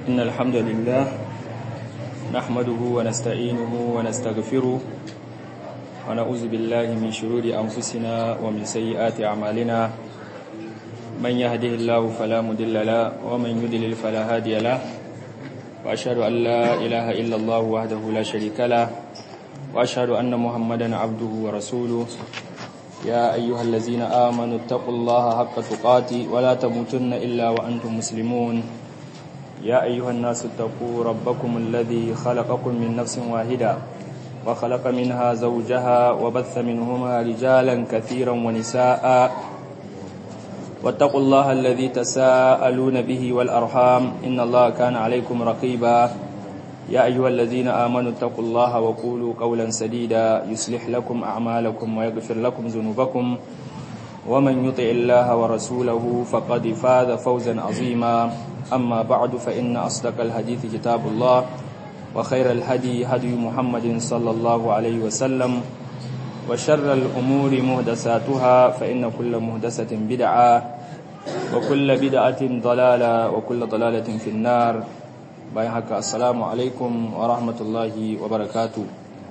إن الحمد لله نحمده ونستعينه ونستغفره ونعوذ بالله من شرور أنفسنا ومن سيئات أعمالنا من يهده الله فلا مضل له ومن يضلل فلا هادي له وأشهد أن لا إله إلا الله وحده لا شريك له وأشهد أن محمدا عبده ورسوله يا أيها الذين آمنوا اتقوا الله حق تقاته ولا تموتن إلا وأنتم مسلمون يا أيها الناس اتقوا ربكم الذي خلقكم من نفس واحدة وخلق منها زوجها وبث منهما رجالا كثيرا ونساء واتقوا الله الذي تساءلون به والأرحام إن الله كان عليكم رقيبا يا أيها الذين آمنوا اتقوا الله وقولوا قولا سديدا يصلح لكم أعمالكم ويغفر لكم ذنوبكم ومن يطع الله ورسوله فقد فاز فوزا عظيما أما بعد فإن أصدق الحديث كتاب الله وخير الهدي هدي محمد صلى الله عليه وسلم وشر الأمور مهدساتها فإن كل مهدسة بدعة وكل بدعة ضلالة وكل ضلالة في النار bayan haka assalamu alaikum wa rahmatullahi wa barakatu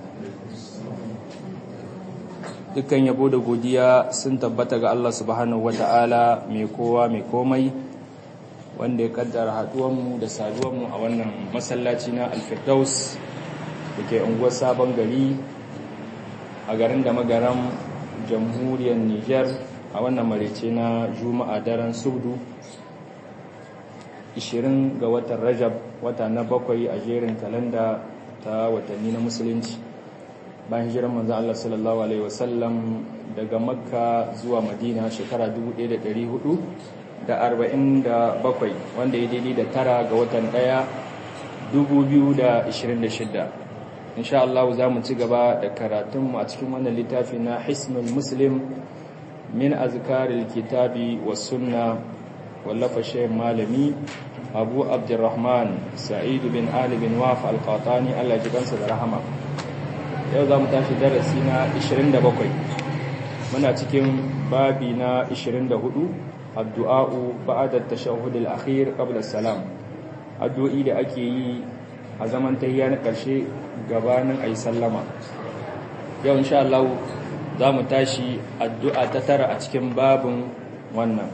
dukkan yabo da godiya sun tabbata ga Allah subhanahu wa ta'ala mai kowa mai komai wanda ya kaddara haduwanmu da saduwanmu a wannan masallaci na alfirdaus da ke unguwar sabon gari a garin da magaran jamhuriyar niger a wannan marece na juma'a daren subdu 20 ga watan rajab wata na bakwai a jerin kalanda ta watanni na musulunci bayan hijiran manzo Allah sallallahu alaihi wasallam daga makka zuwa madina shekara 1447 wanda ya daidai da tara ga watan daya 2026 insha Allah za mu ci gaba da karatunmu a cikin wannan littafi na hisnul muslim min azkaril kitabi was sunna wallafa shayin malami abu abdurrahman sa'id bin ali bin waf al-qatani Allah ji kansa da rahama yau za mu tashi darasi na 27 muna cikin babi na 24 addu'a'u ba'da at-tashahhud al-akhir qabla salam addu'o'i da ake yi a zaman tahiyya na karshe gabanin ayi sallama yau insha Allah za mu tashi addu'a ta tara a cikin babin wannan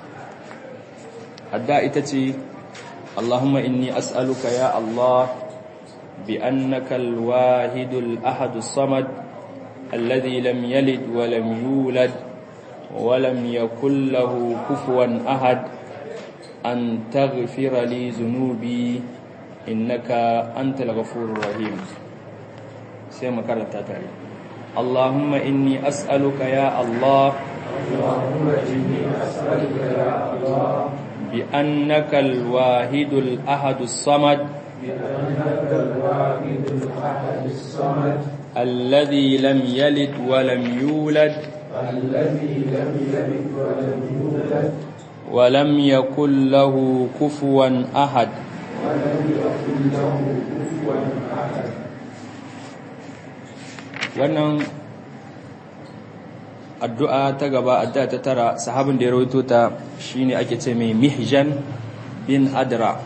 adda ita ce Allahumma inni as'aluka ya Allah bi annaka al-wahidul ahadus samad alladhi lam yalid wa lam yulad wa lam yakul lahu kufuwan ahad an taghfira li dhunubi innaka antal ghafurur rahim sai makaranta tare Allahumma inni as'aluka ya Allah Allahumma inni as'aluka ya Allah بأنك الواحد الأحد الصمد بأنك الواحد الأحد الصمد الذي لم يلد ولم يولد الذي لم يلد ولم يولد ولم يكن له كفوا أحد ولم يكن له كفوا أحد wannan addu'a ta gaba addu'a ta tara sahabin da ya rawaito ta shine ake ce mai mihjan bin adra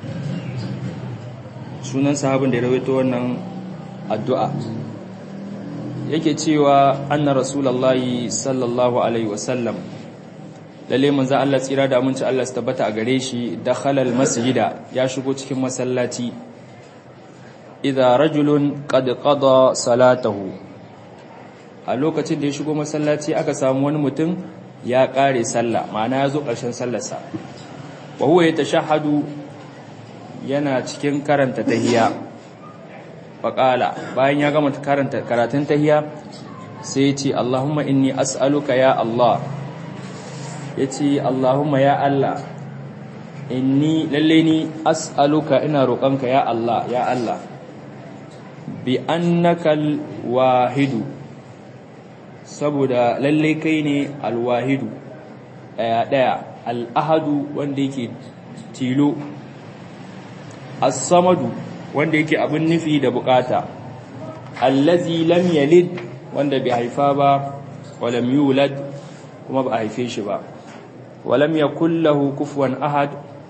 sunan sahabin da ya rawaito wannan addu'a yake cewa anna rasulullahi sallallahu alaihi wasallam lalle manzo Allah tsira da aminci Allah su tabbata a gare shi dakhala masjida ya shigo cikin masallaci idza rajulun qad qada salatahu a lokacin da ya shigo masallaci aka samu wani mutum ya kare sallah ma'ana ya zo ƙarshen sallarsa wa huwa yatashahhadu yana cikin karanta tahiyya faqala bayan ya gama karanta karatun tahiyya sai ya ce Allahumma inni as'aluka ya Allah yace Allahumma ya Allah inni lalle ni as'aluka ina roƙonka ya Allah ya Allah bi annakal wahidu saboda lalle kai ne alwahidu daya daya al'ahadu wanda yake tilo as-samadu wanda yake abin nufi da bukata allazi lam yalid wanda bai haifa ba walam yulad kuma ba a haife shi ba walam yakul lahu kufuwan ahad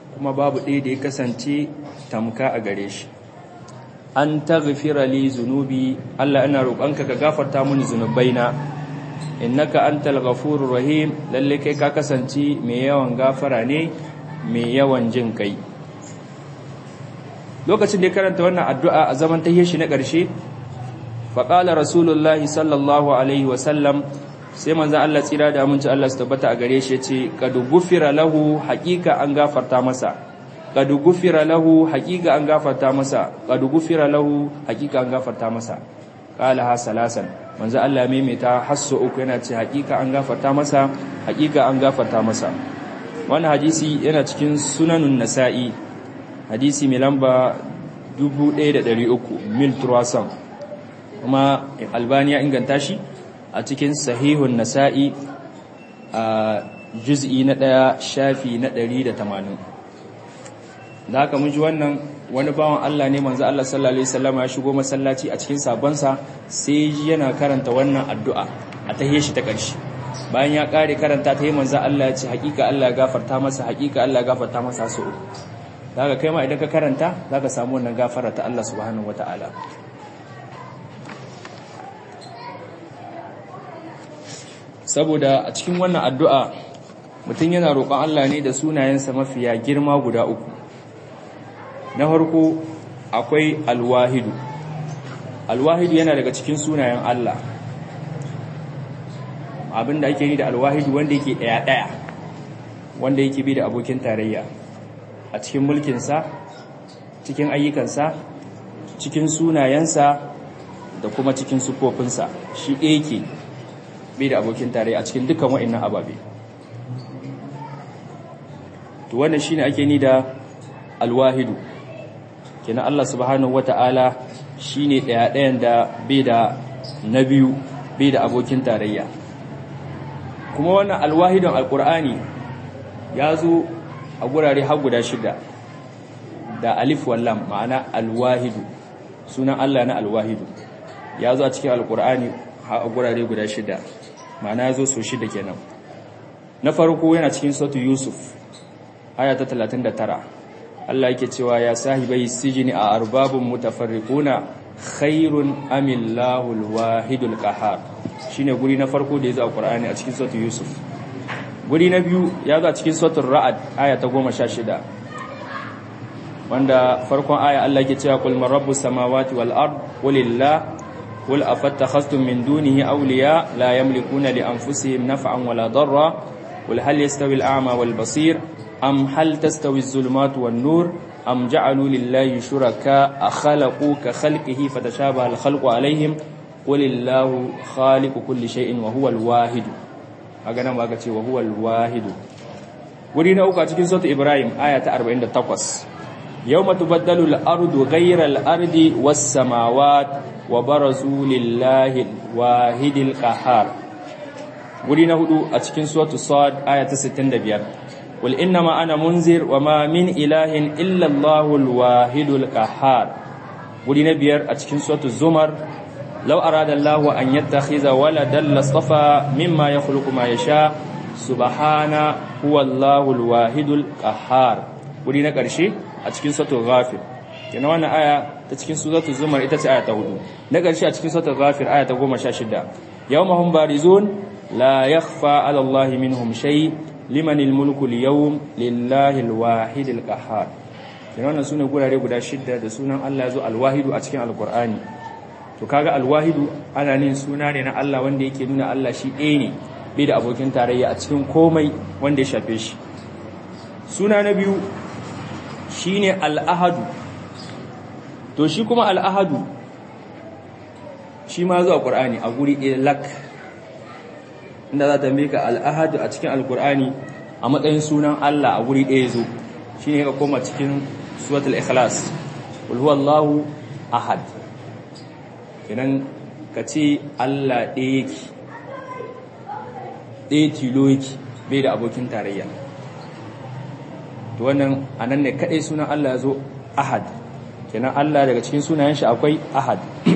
kuma babu ɗaya da ya kasance tamka a gare shi an taghfira li zunubi Allah ina roƙonka ka gafarta mini zunubaina innaka antal ghafurur rahim lalle kai ka kasance mai yawan gafara ne mai yawan jin kai lokacin da ya karanta wannan addu'a a zaman tahiyar shi na ƙarshe faƙala rasulullahi sallallahu alaihi wasallam sai manzan Allah tsira da aminci Allah su tabbata a gare shi ce kadu gufira lahu haƙiƙa an gafarta masa kadu gufira lahu haƙiƙa an gafarta masa kadu gufira lahu haƙiƙa an gafarta masa qala ha salasan manzan Allah maimaita hasso uku yana ce haƙiƙa an gafarta masa haƙiƙa an gafarta masa wannan hadisi yana cikin sunanun nasa'i hadisi mai lamba 1300 mil turwasan kuma albani ya inganta shi a cikin sahihun nasa'i a juz'i na ɗaya shafi na 180 da haka mun ji wannan wani bawan Allah ne manzo Allah sallallahu alaihi wasallam ya shigo masallaci a cikin sabonsa sai yana karanta wannan addu'a a tahiyar shi ta ƙarshe bayan ya ƙare karanta ta yi manzo Allah ya ce hakika Allah ya gafarta masa hakika Allah ya gafarta masa su daga kai ma idan ka karanta zaka samu wannan gafara ta Allah subhanahu wataala saboda a cikin wannan addu'a mutum yana roƙon Allah ne da sunayensa mafiya girma guda uku na farko akwai alwahidu alwahidu yana daga cikin sunayen Allah abinda ake ni da alwahidu wanda yake ɗaya-ɗaya wanda yake bi da abokin tarayya a cikin mulkinsa cikin ayyukansa cikin sunayensa da kuma cikin sufofinsa shi ɗaya ke bai da abokin tare a cikin dukkan wa'annan ababe to wannan shine ake ni da alwahidu kenan Allah subhanahu wata'ala shine daya dayan da bai da na biyu bai da abokin tarayya kuma wannan alwahidun alqur'ani ya zo a gurare har guda shida da alif wallam ma'ana alwahidu sunan Allah na alwahidu ya zo a cikin alqur'ani a gurare guda shida ma'ana ya zo so shida kenan na farko yana cikin sautu yusuf aya ta 39 Allah yake cewa ya sahibai sijini a arbabun mutafarriquna khairun amillahu alwahidul qahhar shine guri na farko da ya zo a Qur'ani a cikin sautu yusuf guri na biyu ya zo a cikin sautu ra'ad aya ta 16 wanda farkon aya Allah yake cewa qul man rabbus samawati wal ard qulillah قل أفتخذتم من دونه أولياء لا يملكون لأنفسهم نفعا ولا ضرا قل هل يستوي الأعمى والبصير أم هل تستوي الظلمات والنور أم جعلوا لله شركاء خلقوا كخلقه فتشابه الخلق عليهم قل الله خالق كل شيء وهو الواحد أغنى ما قلت وهو الواحد ورينا أوكا تكين صوت إبراهيم آية 48 يوم تبدل الأرض غير الأرض والسماوات وبرزوا لله الواحد القهار ولينا هدو أتكين سورة الصاد آية 65 قل إنما أنا منذر وما من إله إلا الله الواحد القهار ولينا بير أتكين سورة الزمر لو أراد الله أن يتخذ ولدا لاصطفى مما يخلق ما يشاء سبحانه هو الله الواحد القهار ولينا كرشي أتكين سورة الغافر kenan wannan aya ta cikin suratul zumar ita ce aya ta hudu na ƙarshe a cikin suratul ghafir aya ta 16 yawma hum barizun la yakhfa 'ala allahi minhum shay limanil mulku al-yawm lillahi al-wahid al-qahhar kenan wannan sune gurare guda shidda da sunan Allah yazo al-wahidu a cikin al-qur'ani to kaga al-wahidu ana nin suna ne na Allah wanda yake nuna Allah shi ɗaya ne bai da abokin tarayya a cikin komai wanda ya shafe shi suna na biyu shine al-ahadu to shi kuma al'ahadu shi ma zuwa ƙur'ani a guri ɗaya lak inda za ta mika al'ahadu a cikin alƙur'ani a matsayin sunan Allah a guri ɗaya zo shi ne ka koma cikin suwatul ikhlas ulhuwallahu ahad idan ka ce Allah ɗaya yake ɗaya tilo yake bai da abokin tarayya to wannan anan ne kaɗai sunan Allah ya zo ahad kenan Allah daga cikin sunayen shi akwai ahad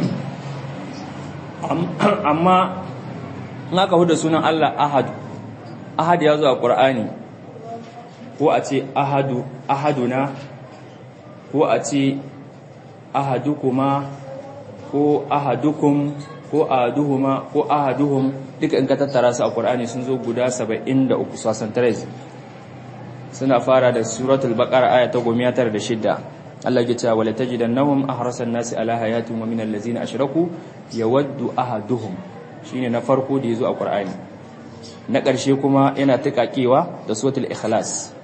amma in aka huda sunan Allah ahad ahad ya zo a ƙur'ani ko a ce ahadu ahaduna ko a ce ahadukuma ko ahadukum ko ahaduhuma ko ahaduhum duka in ka tattara su a Qur'ani sun zo guda 73 sasan suna fara da suratul baqara aya ta 196 Allah ya ce wala tajidannahum ahrasan nasi ala hayatin wa minal ladzina ashraku yawaddu ahaduhum shine na farko da yazo a Qur'ani na ƙarshe kuma yana tukakewa da suratul ikhlas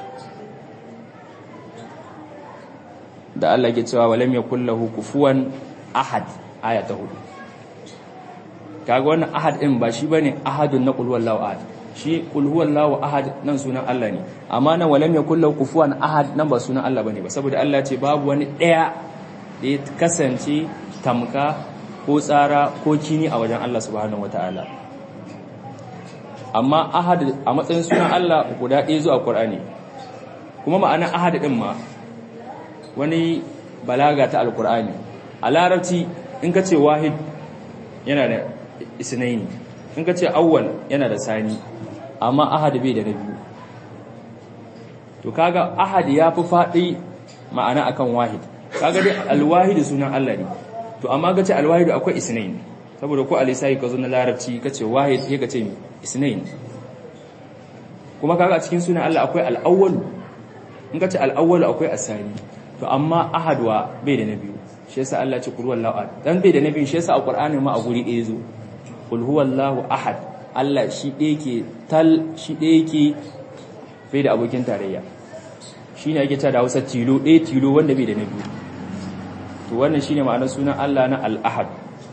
da Allah ya cewa walam yakul lahu kufuwan ahad aya ta 4 kaga wannan ahad din ba shi bane ahadun na qul huwallahu ahad shi qul huwallahu ahad nan sunan Allah ne amma nan walam yakul lahu kufuwan ahad nan ba sunan Allah bane ba saboda Allah ce babu wani daya da ya kasance tamka ko tsara ko kini a wajen Allah subhanahu wataala amma ahad a matsayin sunan Allah guda ɗaya zuwa Qur'ani kuma ma'anar ahad din ma wani balaga ta alqur'ani a larabci in ka ce wahid yana da isnaini in ka ce awwal yana da sani amma ahad bai da na biyu to kaga ahad ya fi faɗi ma'ana akan wahid kaga dai alwahid sunan Allah ne to amma ga ce alwahid akwai isnaini saboda ko alisai ka zo na larabci ka ce wahid sai ka ce isnaini kuma kaga a cikin sunan Allah akwai al-awwal in ka ce al-awwal akwai asani to amma ahadwa bai da na biyu shi yasa Allah ce kul huwallahu ahad dan bai da na biyu shi yasa a Qur'ani ma a guri ɗaya zo kul huwallahu ahad Allah shi ɗaya ke tal shi ɗaya ke bai da abokin tarayya shine yake ta da Hausa tilo ɗaya tilo wanda bai da na biyu to wannan shine ma'anar sunan Allah na al-ahad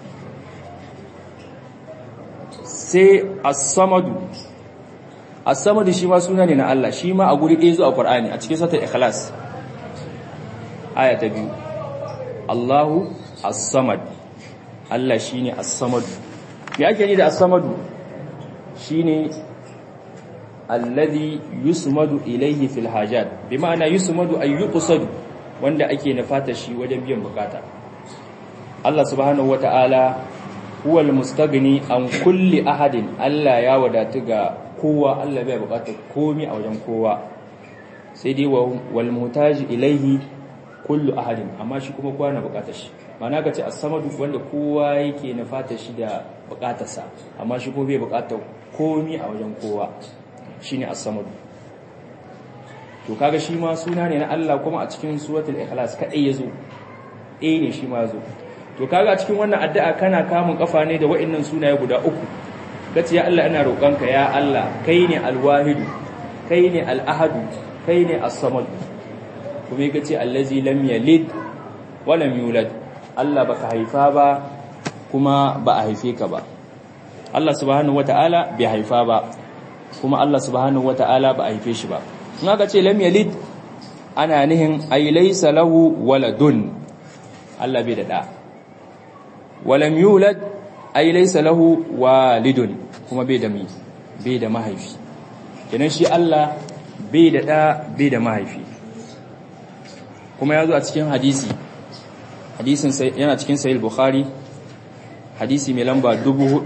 sai as-samadu as-samadu shi ma suna ne na Allah shi ma a guri ɗaya zo a Qur'ani a cikin suratul ikhlas aya ta biyu Allahu as-samad Allah shine as-samad me ake ni da as-samad shine alladhi yusmadu ilayhi fil hajat bi ma'ana yusmadu ay yuqsadu wanda ake nufata shi wajen biyan bukata Allah subhanahu wata'ala huwal mustaghni an kulli ahadin Allah ya wadatu ga kowa Allah bai bukatar komai a wajen kowa sai dai wal mutaji ilayhi kullu ahadin amma shi kuma kowa na bukatar shi mana ka ce as-samadu wanda kowa yake na fata shi da bukatarsa amma shi kuma bai bukatar komi a wajen kowa shine as-samadu to kaga shi ma suna ne na Allah kuma a cikin suratul ikhlas kadai yazo eh ne shi ma yazo to kaga a cikin wannan addu'a kana kamun kafa ne da wa'annan sunaye guda uku kace ya Allah ina roƙonka ya Allah kai ne al-wahidu kai ne al-ahadu kai ne as-samadu kuma yake ce allazi lam yalid wa lam yulad Allah baka haifa ba kuma ba a haife ka ba Allah subhanahu wataala bai haifa ba kuma Allah subhanahu wataala ba a haife shi ba in aka ce lam yalid ana nihin ay laysa lahu waladun Allah bai da da wa lam yulad ay laysa lahu walidun kuma bai da mi bai da mahaifi kenan shi Allah bai da da bai da mahaifi kuma ya zo a cikin hadisi hadisin yana cikin sahih bukhari hadisi mai lamba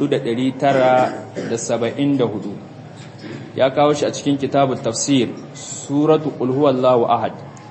4974 ya kawo shi a cikin kitabut tafsir suratu qul huwallahu ahad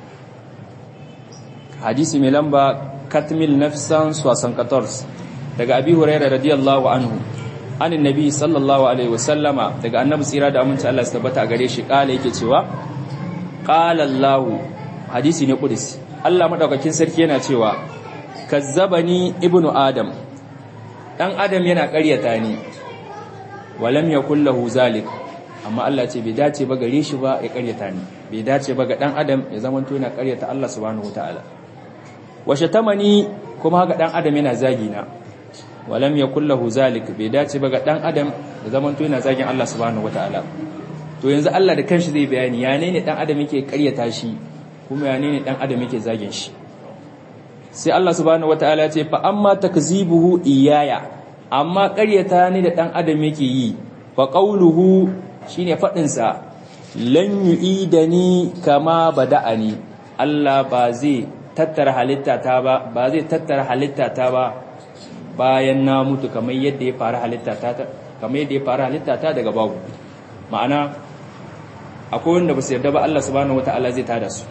hadisi mai lamba katmil nafsan suwasan 14 daga abi hurairah radiyallahu anhu anin nabi sallallahu alaihi wasallama daga annabi tsira da aminci Allah ya tabbata a gare shi kala yake cewa qala Allahu hadisi ne kudus Allah madaukakin sarki yana cewa kazzabani ibnu adam dan adam yana ƙaryata ni walam yakul lahu zalik amma Allah ce bai dace ba gare shi ba ya ƙaryata ni bai dace ba ga dan adam ya zama to yana ƙaryata Allah subhanahu wataala washe tamani kuma haka dan adam yana zagi na walam yakul lahu zalik bai dace ba ga dan adam ya zama to yana zagin Allah subhanahu wataala to yanzu Allah da kanshi zai bayani ya ne dan adam yake ƙaryata shi kuma ya ne dan adam yake zagin shi sai Allah subhanahu wataala ya ce fa amma takzibuhu iyaya amma ƙaryata ni da dan adam yake yi fa qawluhu shine fadin sa lan yu'idani kama bada'ani Allah ba zai tattara halitta ta ba ba zai tattara halitta ta ba bayan na mutu kamar yadda ya fara halitta ta kamar yadda ya fara halitta ta daga babu ma'ana akwai wanda ba su yarda ba Allah subhanahu wataala zai tada su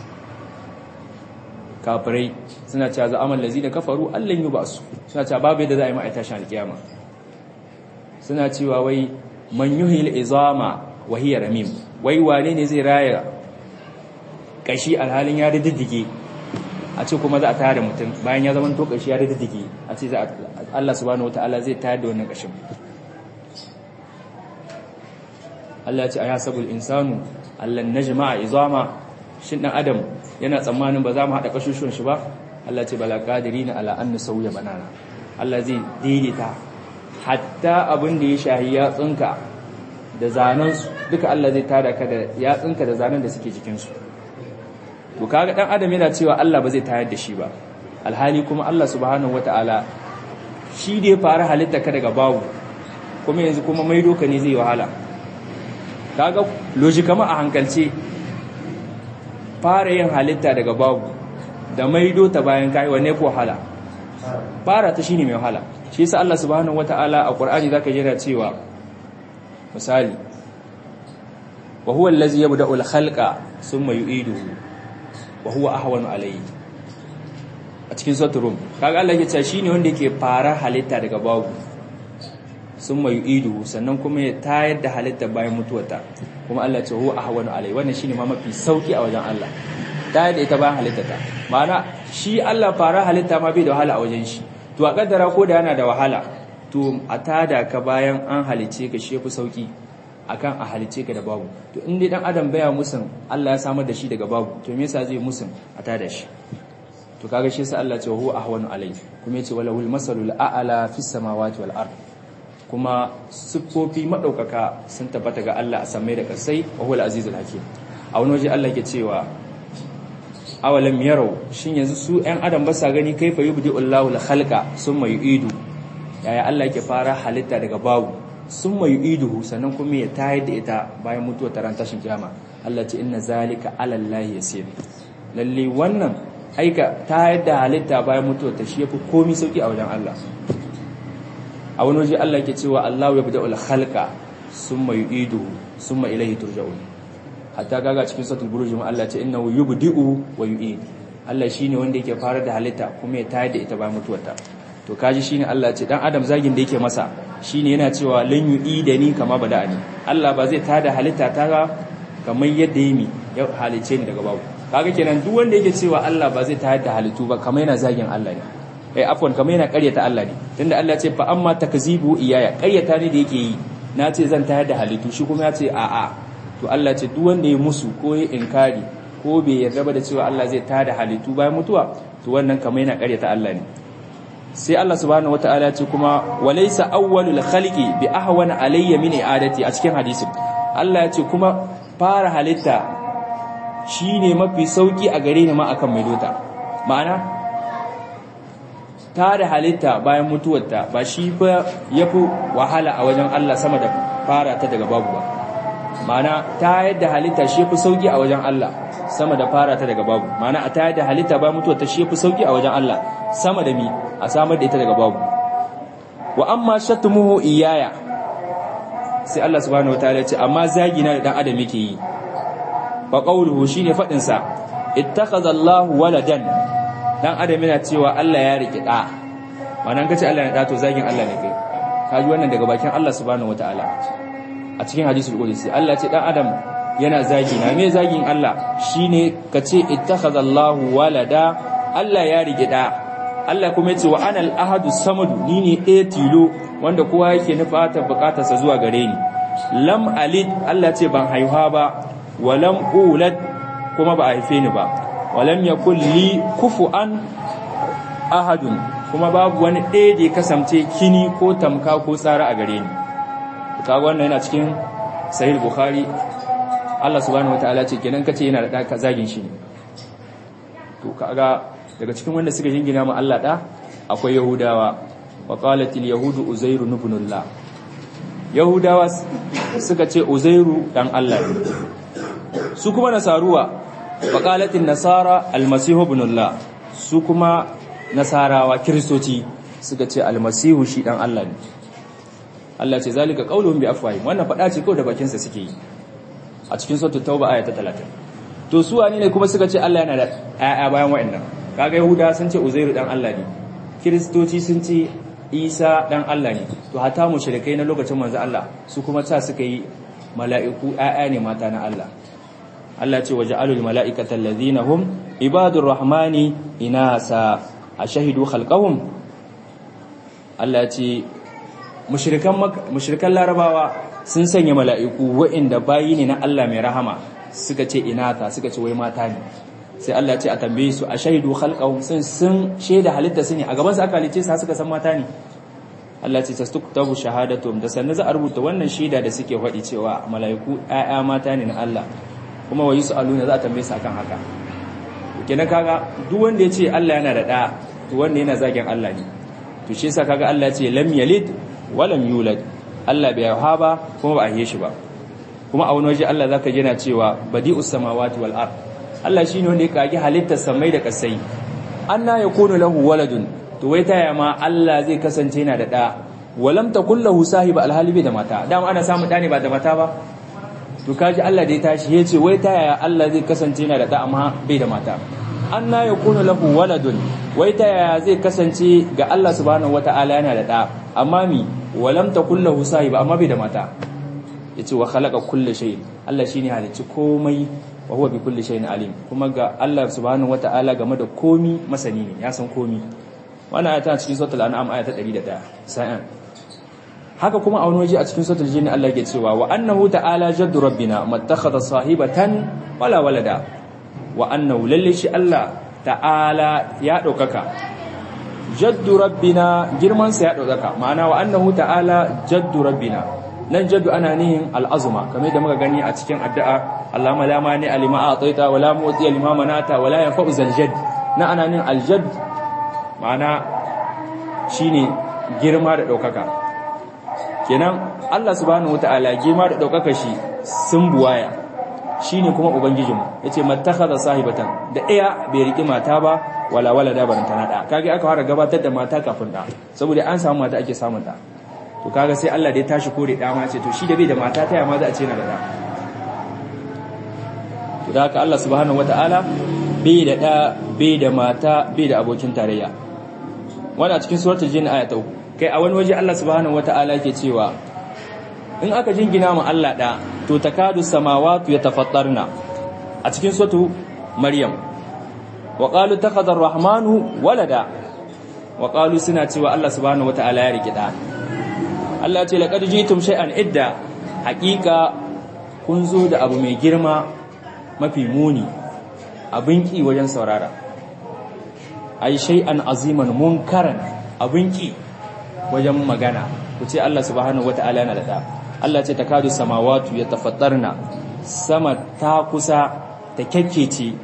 kafirai suna cewa za amal lazi da kafaru Allah yi ba su suna cewa babu yadda za a yi ma'aita shi alkiyama suna cewa wai man yuhil izama wa hiya ramim wai wane ne zai raya kashi alhalin ya diddige a ce kuma za a tayar da mutum bayan ya zama to kashi ya diddige a ce za Allah subhanahu wataala zai tayar da wannan kashin Allah ya ce ayasabul insanu allan najma'a izama shin dan adam yana tsammanin ba za mu haɗa ƙashushuwan shi ba Allah ce bala ƙadiri na ala an sauya banana Allah zai daidaita hatta abin da ya shahi yatsunka da zanensu duka Allah zai tada ka da yatsunka da zanen da suke jikinsu to kaga dan adam yana cewa Allah ba zai tayar da shi ba alhali kuma Allah subhanahu wataala shi da ya fara halitta ka daga babu kuma yanzu kuma maido ka ne zai wahala kaga logikama a hankalce fara yin halitta daga babu da maido ta bayan kai wanne ko wahala fara ta shine mai wahala shi yasa Allah subhanahu wataala a Qur'ani zaka jira cewa misali wa huwa allazi yabda'u al-khalqa thumma yu'iduhu wa huwa ahwanu alayhi a cikin suratul rum kaga Allah yake cewa shine wanda yake fara halitta daga babu thumma yu'iduhu sannan kuma ya tayar da halitta bayan mutuwarta kuma Allah ce huwa ahwanu alayhi wannan shine ma mafi sauki a wajen Allah tayar da ita bayan halittata ma'ana shi Allah fara halitta ma bai da wahala a wajen shi to a kaddara ko da yana da wahala to a tada ka bayan an halice ka shi yafi sauki akan a halice ka da babu to in dai dan adam baya musun Allah ya samar da shi daga babu to me yasa zai musun a tada shi to kaga shi yasa Allah ce huwa ahwanu alayhi kuma yace walahul masalul a'la fis samawati wal ard kuma siffofi madaukaka sun tabbata ga Allah a samai da kasai wa huwal azizul hakim a wani waje Allah ke cewa awalam yarau shin yanzu su ɗan adam ba sa gani kaifa yubdi'u Allahu al-khalqa summa yu'idu yaya Allah yake fara halitta daga babu summa yu'iduhu sannan kuma ya tayar da ita bayan mutuwar taran tashin kiyama Allah ce inna zalika 'ala Allah yasir lalle wannan aika tayar da halitta bayan mutuwar ta shi yafi komai sauki a wajen Allah a wani waje Allah yake cewa Allahu yabda'u al-khalqa summa yu'iduhu summa ilayhi turja'un hatta kaga cikin suratul buruj ma Allah ce innahu yubdi'u wa yu'id Allah shine wanda yake fara da halitta kuma ya tayar da ita bayan mutuwarta to kaji shine Allah ce dan adam zagin da yake masa shine yana cewa lan yu'idani kama bada'ani Allah ba zai tada halitta ta ga kamar yadda yimi ya halice ni daga babu kaga kenan duk wanda yake cewa Allah ba zai tayar da halittu ba kamar yana zagin Allah ne eh afwan kamar yana ƙaryata Allah ne tunda Allah ce fa amma takzibu iyaya ƙaryata ne da yake yi na ce zan tayar da halittu shi kuma ya ce a'a to Allah ce duk wanda ya musu ko ya inkari ko bai yarda ba da cewa Allah zai tada halittu bayan mutuwa to wannan kamar yana ƙaryata Allah ne sai Allah subhanahu wataala ce kuma walaysa awwalul khaliqi bi ahwana alayya min i'adati a cikin hadisin Allah ya ce kuma fara halitta shine mafi sauki a gare ni ma akan mai dota ma'ana tada halitta bayan mutuwarta ba shi ba yafi wahala a wajen Allah sama da fara ta daga babu ba ma'ana ta yadda halitta shi fi sauki a wajen Allah sama da fara ta daga babu ma'ana a ta yadda halitta ba mutuwa ta shi fi sauki a wajen Allah sama da mi a samar da ita daga babu wa amma shatmuhu iyaya sai Allah subhanahu wataala ya ce amma zagi na da dan adam yake yi fa qawluhu shine fadin sa ittakhadha Allahu waladan dan adam yana cewa Allah ya riki da ma'ana kace Allah ya da to zagin Allah ne kai kaji wannan daga bakin Allah subhanahu wataala a cikin hadisul qudsi Allah ce dan adam yana zagi na me zagin Allah shine kace ittakhadallahu walada Allah ya rige da Allah kuma yace wa anal ahadu samadu ni ne ɗaya tilo wanda kowa yake nufata bukatarsa zuwa gare ni lam alid Allah ce ban haihuwa ba wa lam ulad kuma ba a haife ni ba wa lam yakul li kufuan ahadun kuma babu wani ɗaya da ya kasance kini ko tamka ko tsara a gare ni kaga wannan yana cikin sahih bukhari Allah subhanahu wataala ce kenan kace yana da da zagin shi ne to kaga daga cikin wanda suka jingina ma Allah da akwai yahudawa wa qalatil yahudu uzairu ibnullah yahudawa suka ce uzairu dan Allah ne su kuma nasaruwa wa qalatin nasara almasihu ibnullah su kuma nasarawa kristoci suka ce almasihu shi dan Allah ne Allah ce zalika qauluhum bi afwahim wannan fada ce kawai da bakin sa suke yi a cikin suratul tauba aya ta 30 to su wani ne kuma suka ce Allah yana da ƴaƴa bayan wa'annan kaga yahuda sun ce uzairu dan Allah ne kiristoci sun ce isa dan Allah ne to hata mushrikai na lokacin manzo Allah su kuma ta suka yi mala'iku ƴaƴa ne mata na Allah Allah ce waja'alul mala'ikata allazina hum ibadur rahmani inasa ashahidu khalqahum Allah ce mushrikan mushrikan larabawa sun sanya mala'iku wa'inda bayi ne na Allah mai rahama suka ce inata suka ce wai mata ne sai Allah ce a tambaye su ashahidu khalqahum sun sun sheda halitta su ne a gaban su aka halice su suka san mata ne Allah ce tastuktabu shahadatum da sannan za a rubuta wannan shaida da suke faɗi cewa mala'iku ƴaƴa mata ne na Allah kuma wa yusaluna za a tambaye su akan haka kenan kaga duk wanda ya ce Allah yana da ɗa to wanda yana zagin Allah ne to shi yasa kaga Allah ya ce lam yalid wa lam yulad Allah bai haifa ba kuma ba a yi shi ba kuma a wani waje Allah zaka ji yana cewa badi'us samawati wal ard Allah shine wanda ya kage halittar samai da kasai anna yakunu lahu waladun to wai taya ma Allah zai kasance yana da ɗa walam takul lahu sahiba alhali bai da mata dama ana samu ɗa ne ba da mata ba to kaji Allah da ya tashi ya ce wai taya Allah zai kasance yana da ɗa amma bai da mata anna yakunu lahu waladun wai taya zai kasance ga Allah subhanahu wata'ala yana da ɗa amma mi walam takul lahu sahiba amma bai da mata yace wa khalaqa kulli shay Allah shine halicci komai wa huwa bi kulli shay'in alim kuma ga Allah subhanahu wata'ala game da komi masani ne ya san komi wannan ayata cikin suratul an'am ayata 101 sa'an haka kuma a wani waje a cikin suratul jinni Allah yake cewa wa annahu ta'ala jaddu rabbina mattakhadha sahibatan wala walada wa annahu lalle shi Allah ta'ala ya daukaka jaddu rabbina girman sa ya daukaka ma'ana wa annahu ta'ala jaddu rabbina nan jaddu ana nihin al'azuma kamar da muka gani a cikin addu'a Allahumma la mani alima a'taita wa la mu'ti lima manata wa la yanfa'u zal jadd na ana nihin al jadd ma'ana shine girma da daukaka kenan Allah subhanahu wataala girma da daukaka shi sun buwaya shine kuma ubangijinmu yace mattakhadha sahibatan da iya bai riki mata ba wala wala da baranta na da kage aka fara gabatar da mata kafin da saboda an samu mata ake samun da to kaga sai Allah da ya tashi kore da ma ce to shi da bai da mata ta ma za a ce na da da to da haka Allah subhanahu wataala bai da da bai da mata bai da abokin tarayya wannan cikin suratul jin aya ta kai a wani waje Allah subhanahu wataala yake cewa in aka jingina mu Allah da to takadu samawati yatafattarna a cikin suratu maryam wa qalu takhadha ar-rahmanu walada wa qalu suna cewa Allah subhanahu wataala ya riki da Allah ce laqad jitum shay'an idda haqiqa kun zo da abu mai girma mafi muni abin ki wajen saurara ai shay'an aziman munkaran abin ki wajen magana ku ce Allah subhanahu wataala yana da da Allah ce takadu samawatu yatafattarna sama ta kusa ta kyakkece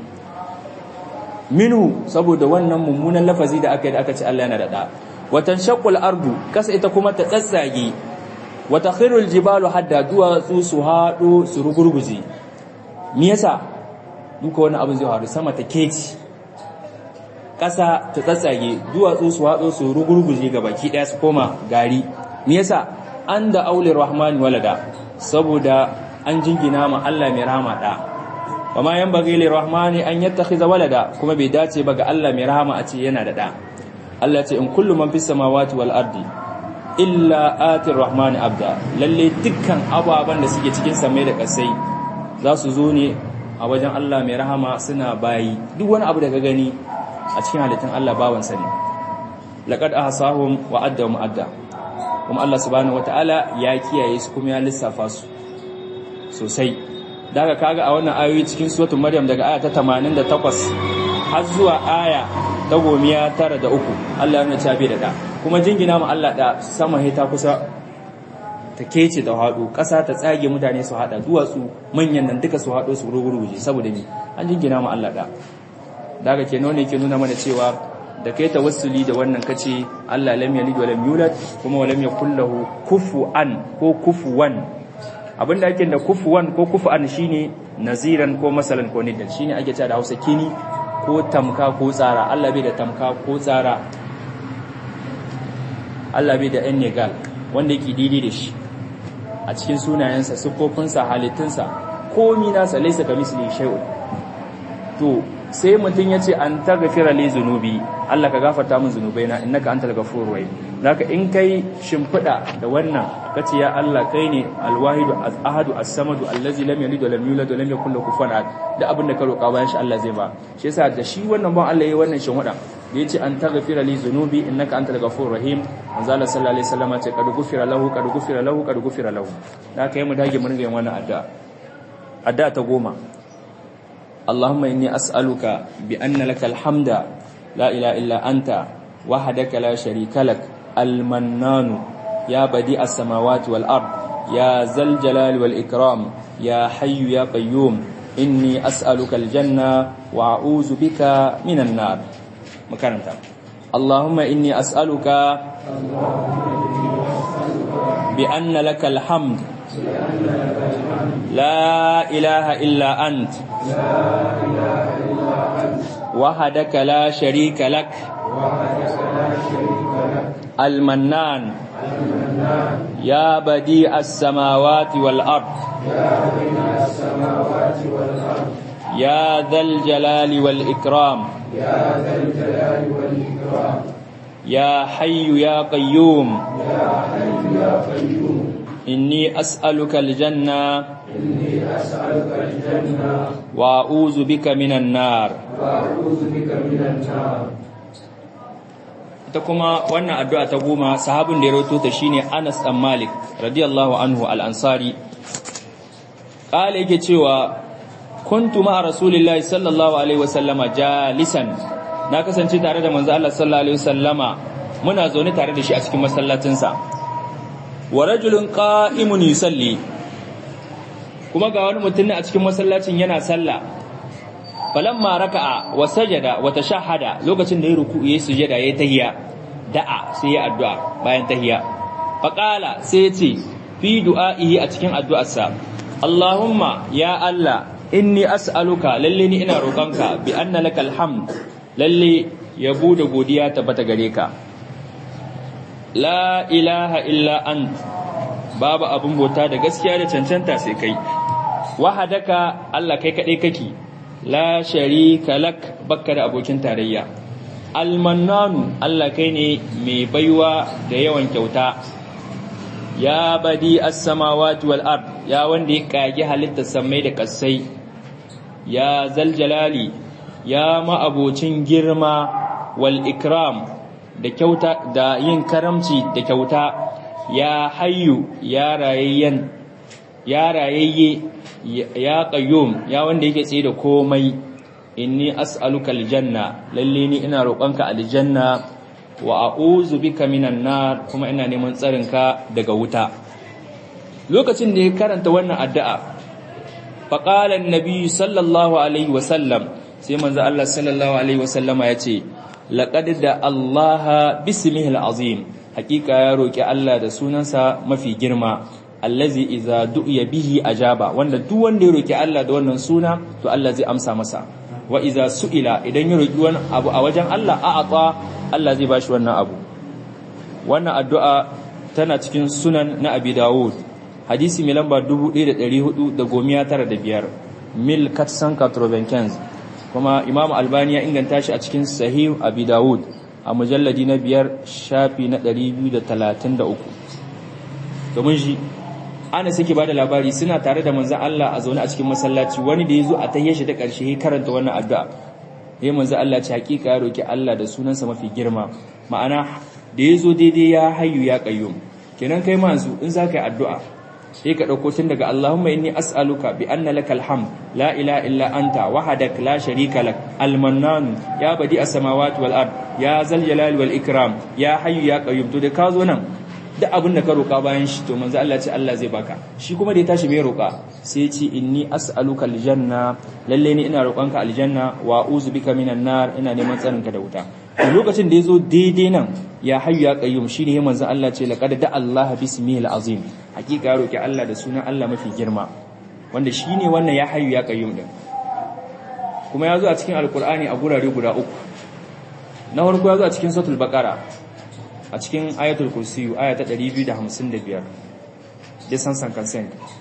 minhu saboda wannan mummunan lafazi da aka yi da aka ce Allah yana da da watan shaqqul ardu kasa ita kuma ta tsatsage wa takhirul jibalu hadda duwatsu su hado su rugurguje me yasa duka wannan abin zai faru sama ta keci kasa ta tsatsage duwatsu su hado su rugurguje ga baki daya su koma gari me yasa an da aulin rahmani walada saboda an jingina ma Allah mai rahama da wama yan bagi lir rahmani an yattakhiza walada kuma bai dace ba ga Allah mai rahama a ce yana da da Allah ce in kullu man fis samawati wal ardi illa atir rahmani abda lalle dukkan ababan da suke cikin samai da kasai za su zo ne a wajen Allah mai rahama suna bayi duk wani abu da ka gani a cikin halittun Allah bawansa ne laqad ahsahum wa addahum adda kuma Allah subhanahu wataala ya kiyaye su kuma ya lissafa su sosai daga kaga a wannan ayoyi cikin suratul maryam daga aya ta 88 har zuwa aya ta gomiya tara da uku Allah ya nuna cewa bai da da kuma jingina mu Allah da sama he ta kusa ta kece da hadu ƙasa ta tsage mutane su hada duwatsu manyan nan duka su hado su rugurguje saboda ni an jingina mu Allah da daga kenan ne ke nuna mana cewa da kai tawassuli da wannan kace Allah lam yalid wa lam yulad kuma wa lam yakul lahu kufuwan ko kufuwan abinda ake da kufuwan ko kufuwan shine naziran ko masalan ko nidan shine ake cewa da Hausa kini ko tamka ko tsara Allah bai da tamka ko tsara Allah bai da ɗan negal wanda yake daidai da shi a cikin sunayensa siffofinsa halittunsa komi nasa laysa kamisli shay'un to sai mutum ya ce an taghfira li zunubi Allah ka gafarta min zunubaina innaka antal ghafurur rahim zaka in kai shimfida da wannan kace ya Allah kai ne alwahidu ahadu as-samadu allazi lam yalid wa lam yulad wa lam yakul lahu kufuwan ahad da abin da ka roƙa bayan shi Allah zai ba shi yasa da shi wannan ban Allah yayi wannan shimfida da yace an taghfira li zunubi innaka antal ghafurur rahim manzo Allah sallallahu alaihi wasallam ce kad gufira lahu kad gufira lahu kad gufira lahu da kai mu dage mu ringa yin wannan addu'a addu'a ta goma اللهم إني أسألك بأن لك الحمد لا إله إلا أنت وحدك لا شريك لك المنان يا بديع السماوات والأرض يا ذا الجلال والإكرام يا حي يا قيوم إني أسألك الجنة وأعوذ بك من النار مكان اللهم إني أسألك بأن لك الحمد لا إله إلا أنت وحدك لا شريك لك المنان يا بديع السماوات والأرض يا ذا الجلال والإكرام يا حي يا قيوم إني أسألك الجنة إني أسألك الجنة وأعوذ بك من النار وأعوذ بك من النار ita kuma wannan addu'a ta goma sahabin da ya rawaito ta shine Anas dan Malik radiyallahu anhu al-Ansari kale yake cewa kuntu ma rasulillahi sallallahu alaihi wasallama jalisan na kasance tare da manzo Allah sallallahu alaihi wasallama muna zaune tare da shi a cikin masallacin sa wa rajulun qa'imun yusalli kuma ga wani mutum ne a cikin masallacin yana sallah falamma raka'a wa sajada wa tashahhada lokacin da ya ruku yayi sujada yayi tahiyya da'a sai ya addu'a bayan tahiyya faqala sai ya ce fi du'a'ihi a cikin addu'arsa Allahumma ya Allah inni as'aluka lalle ni ina roƙonka bi anna lakal hamd lalle yabo da godiya tabbata gare ka la ilaha illa ant babu abun bauta da gaskiya da cancanta sai kai wahadaka Allah kai kadai kake la sharika lak bakka da abokin tarayya almannanu Allah kai ne mai baiwa da yawan kyauta ya badi as-samawati wal ard ya wanda ya kage halittar samai da kasai ya zal jalali ya ma'abocin girma wal ikram da kyauta da yin karamci da kyauta ya hayyu ya rayayyen ya rayayye ya qayyum ya wanda yake tsaye da komai inni as'aluka aljanna lalle ni ina roƙonka aljanna wa a'udhu bika minan nar kuma ina neman tsarinka daga wuta lokacin da ya karanta wannan addu'a fa qala an-nabi sallallahu alaihi wa sallam sai manzo Allah sallallahu alaihi wa sallama yace laqad da Allah bismihi al-azim hakika ya roki Allah da sunansa mafi girma allazi iza du'iya bihi ajaba wanda duk wanda ya roki Allah da wannan suna to Allah zai amsa masa wa iza su'ila idan ya roki wani abu a wajen Allah a'ata Allah zai bashi wannan abu wannan addu'a tana cikin sunan na Abi Dawud hadisi mai lamba 1495 mil katsan 95 kuma Imam Albani ya inganta shi a cikin Sahih Abi Dawud a mujalladi na biyar shafi na 233 domin shi ana suke bada labari suna tare da manzon Allah a zaune a cikin masallaci wani da yazo a tayyar shi ta karshe ya karanta wannan addu'a sai manzon Allah ce hakika ya roki Allah da sunansa mafi girma ma'ana da yazo daidai ya hayyu ya qayyum kenan kai ma yanzu in zaka yi addu'a sai ka dauko tun daga Allahumma inni as'aluka bi anna lakal hamd la ilaha illa anta wahdak la sharika lak al-mannan ya badi as-samawati wal ard ya zal jalali wal ikram ya hayyu ya qayyum to da ka zo nan duk abin da ka roƙa bayan shi to manzo Allah ce Allah zai baka shi kuma da ya tashi mai roƙa sai ce inni as'aluka aljanna lalle ni ina roƙonka aljanna wa a'udhu bika minan nar ina neman tsarinka da wuta to lokacin da yazo daidai nan ya hayyu ya qayyum shine manzo Allah ce laqad da Allah bismihi alazim hakika ya roƙi Allah da sunan Allah mafi girma wanda shine wannan ya hayyu ya qayyum din kuma yazo a cikin alqur'ani a gurare guda uku na farko yazo a cikin suratul baqara a cikin ayatul kursiyu aya ta 255 da san san consent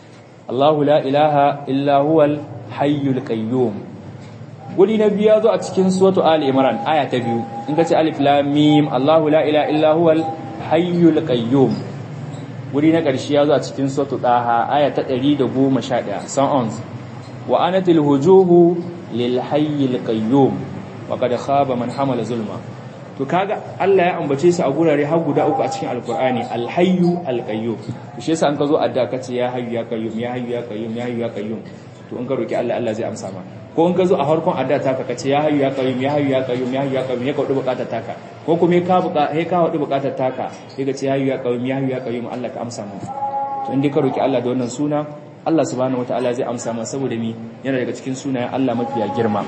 Allahu la ilaha illa huwal hayyul qayyum guri na biyu zo a cikin suratu ali imran aya ta biyu in ka ce alif lam mim Allahu la ilaha illa huwal hayyul qayyum guri na ƙarshe ya zo a cikin suratu daha aya ta 111 songs wa anatil hujuhu lil hayyil qayyum wa qad khaba man hamala zulma to kaga Allah ya ambace su a gurare har guda uku a cikin alkur'ani alhayyu alqayyum to shi yasa an ka zo adda ka ce ya hayyu ya qayyum ya hayyu ya qayyum ya hayyu ya qayyum to in ka roki Allah Allah zai amsa ma ko in ka zo a harkon adda ta ka ce ya hayyu ya qayyum ya hayyu ya qayyum ya hayyu ya qayyum ya kaudu bukatar taka ko kuma ka buka he ka hudu bukatar taka sai ka ce ya hayyu ya qayyum ya hayyu ya qayyum Allah ka amsa mu to in dai ka roki Allah da wannan suna Allah subhanahu wataala zai amsa ma saboda mi yana daga cikin sunayen Allah mafiya girma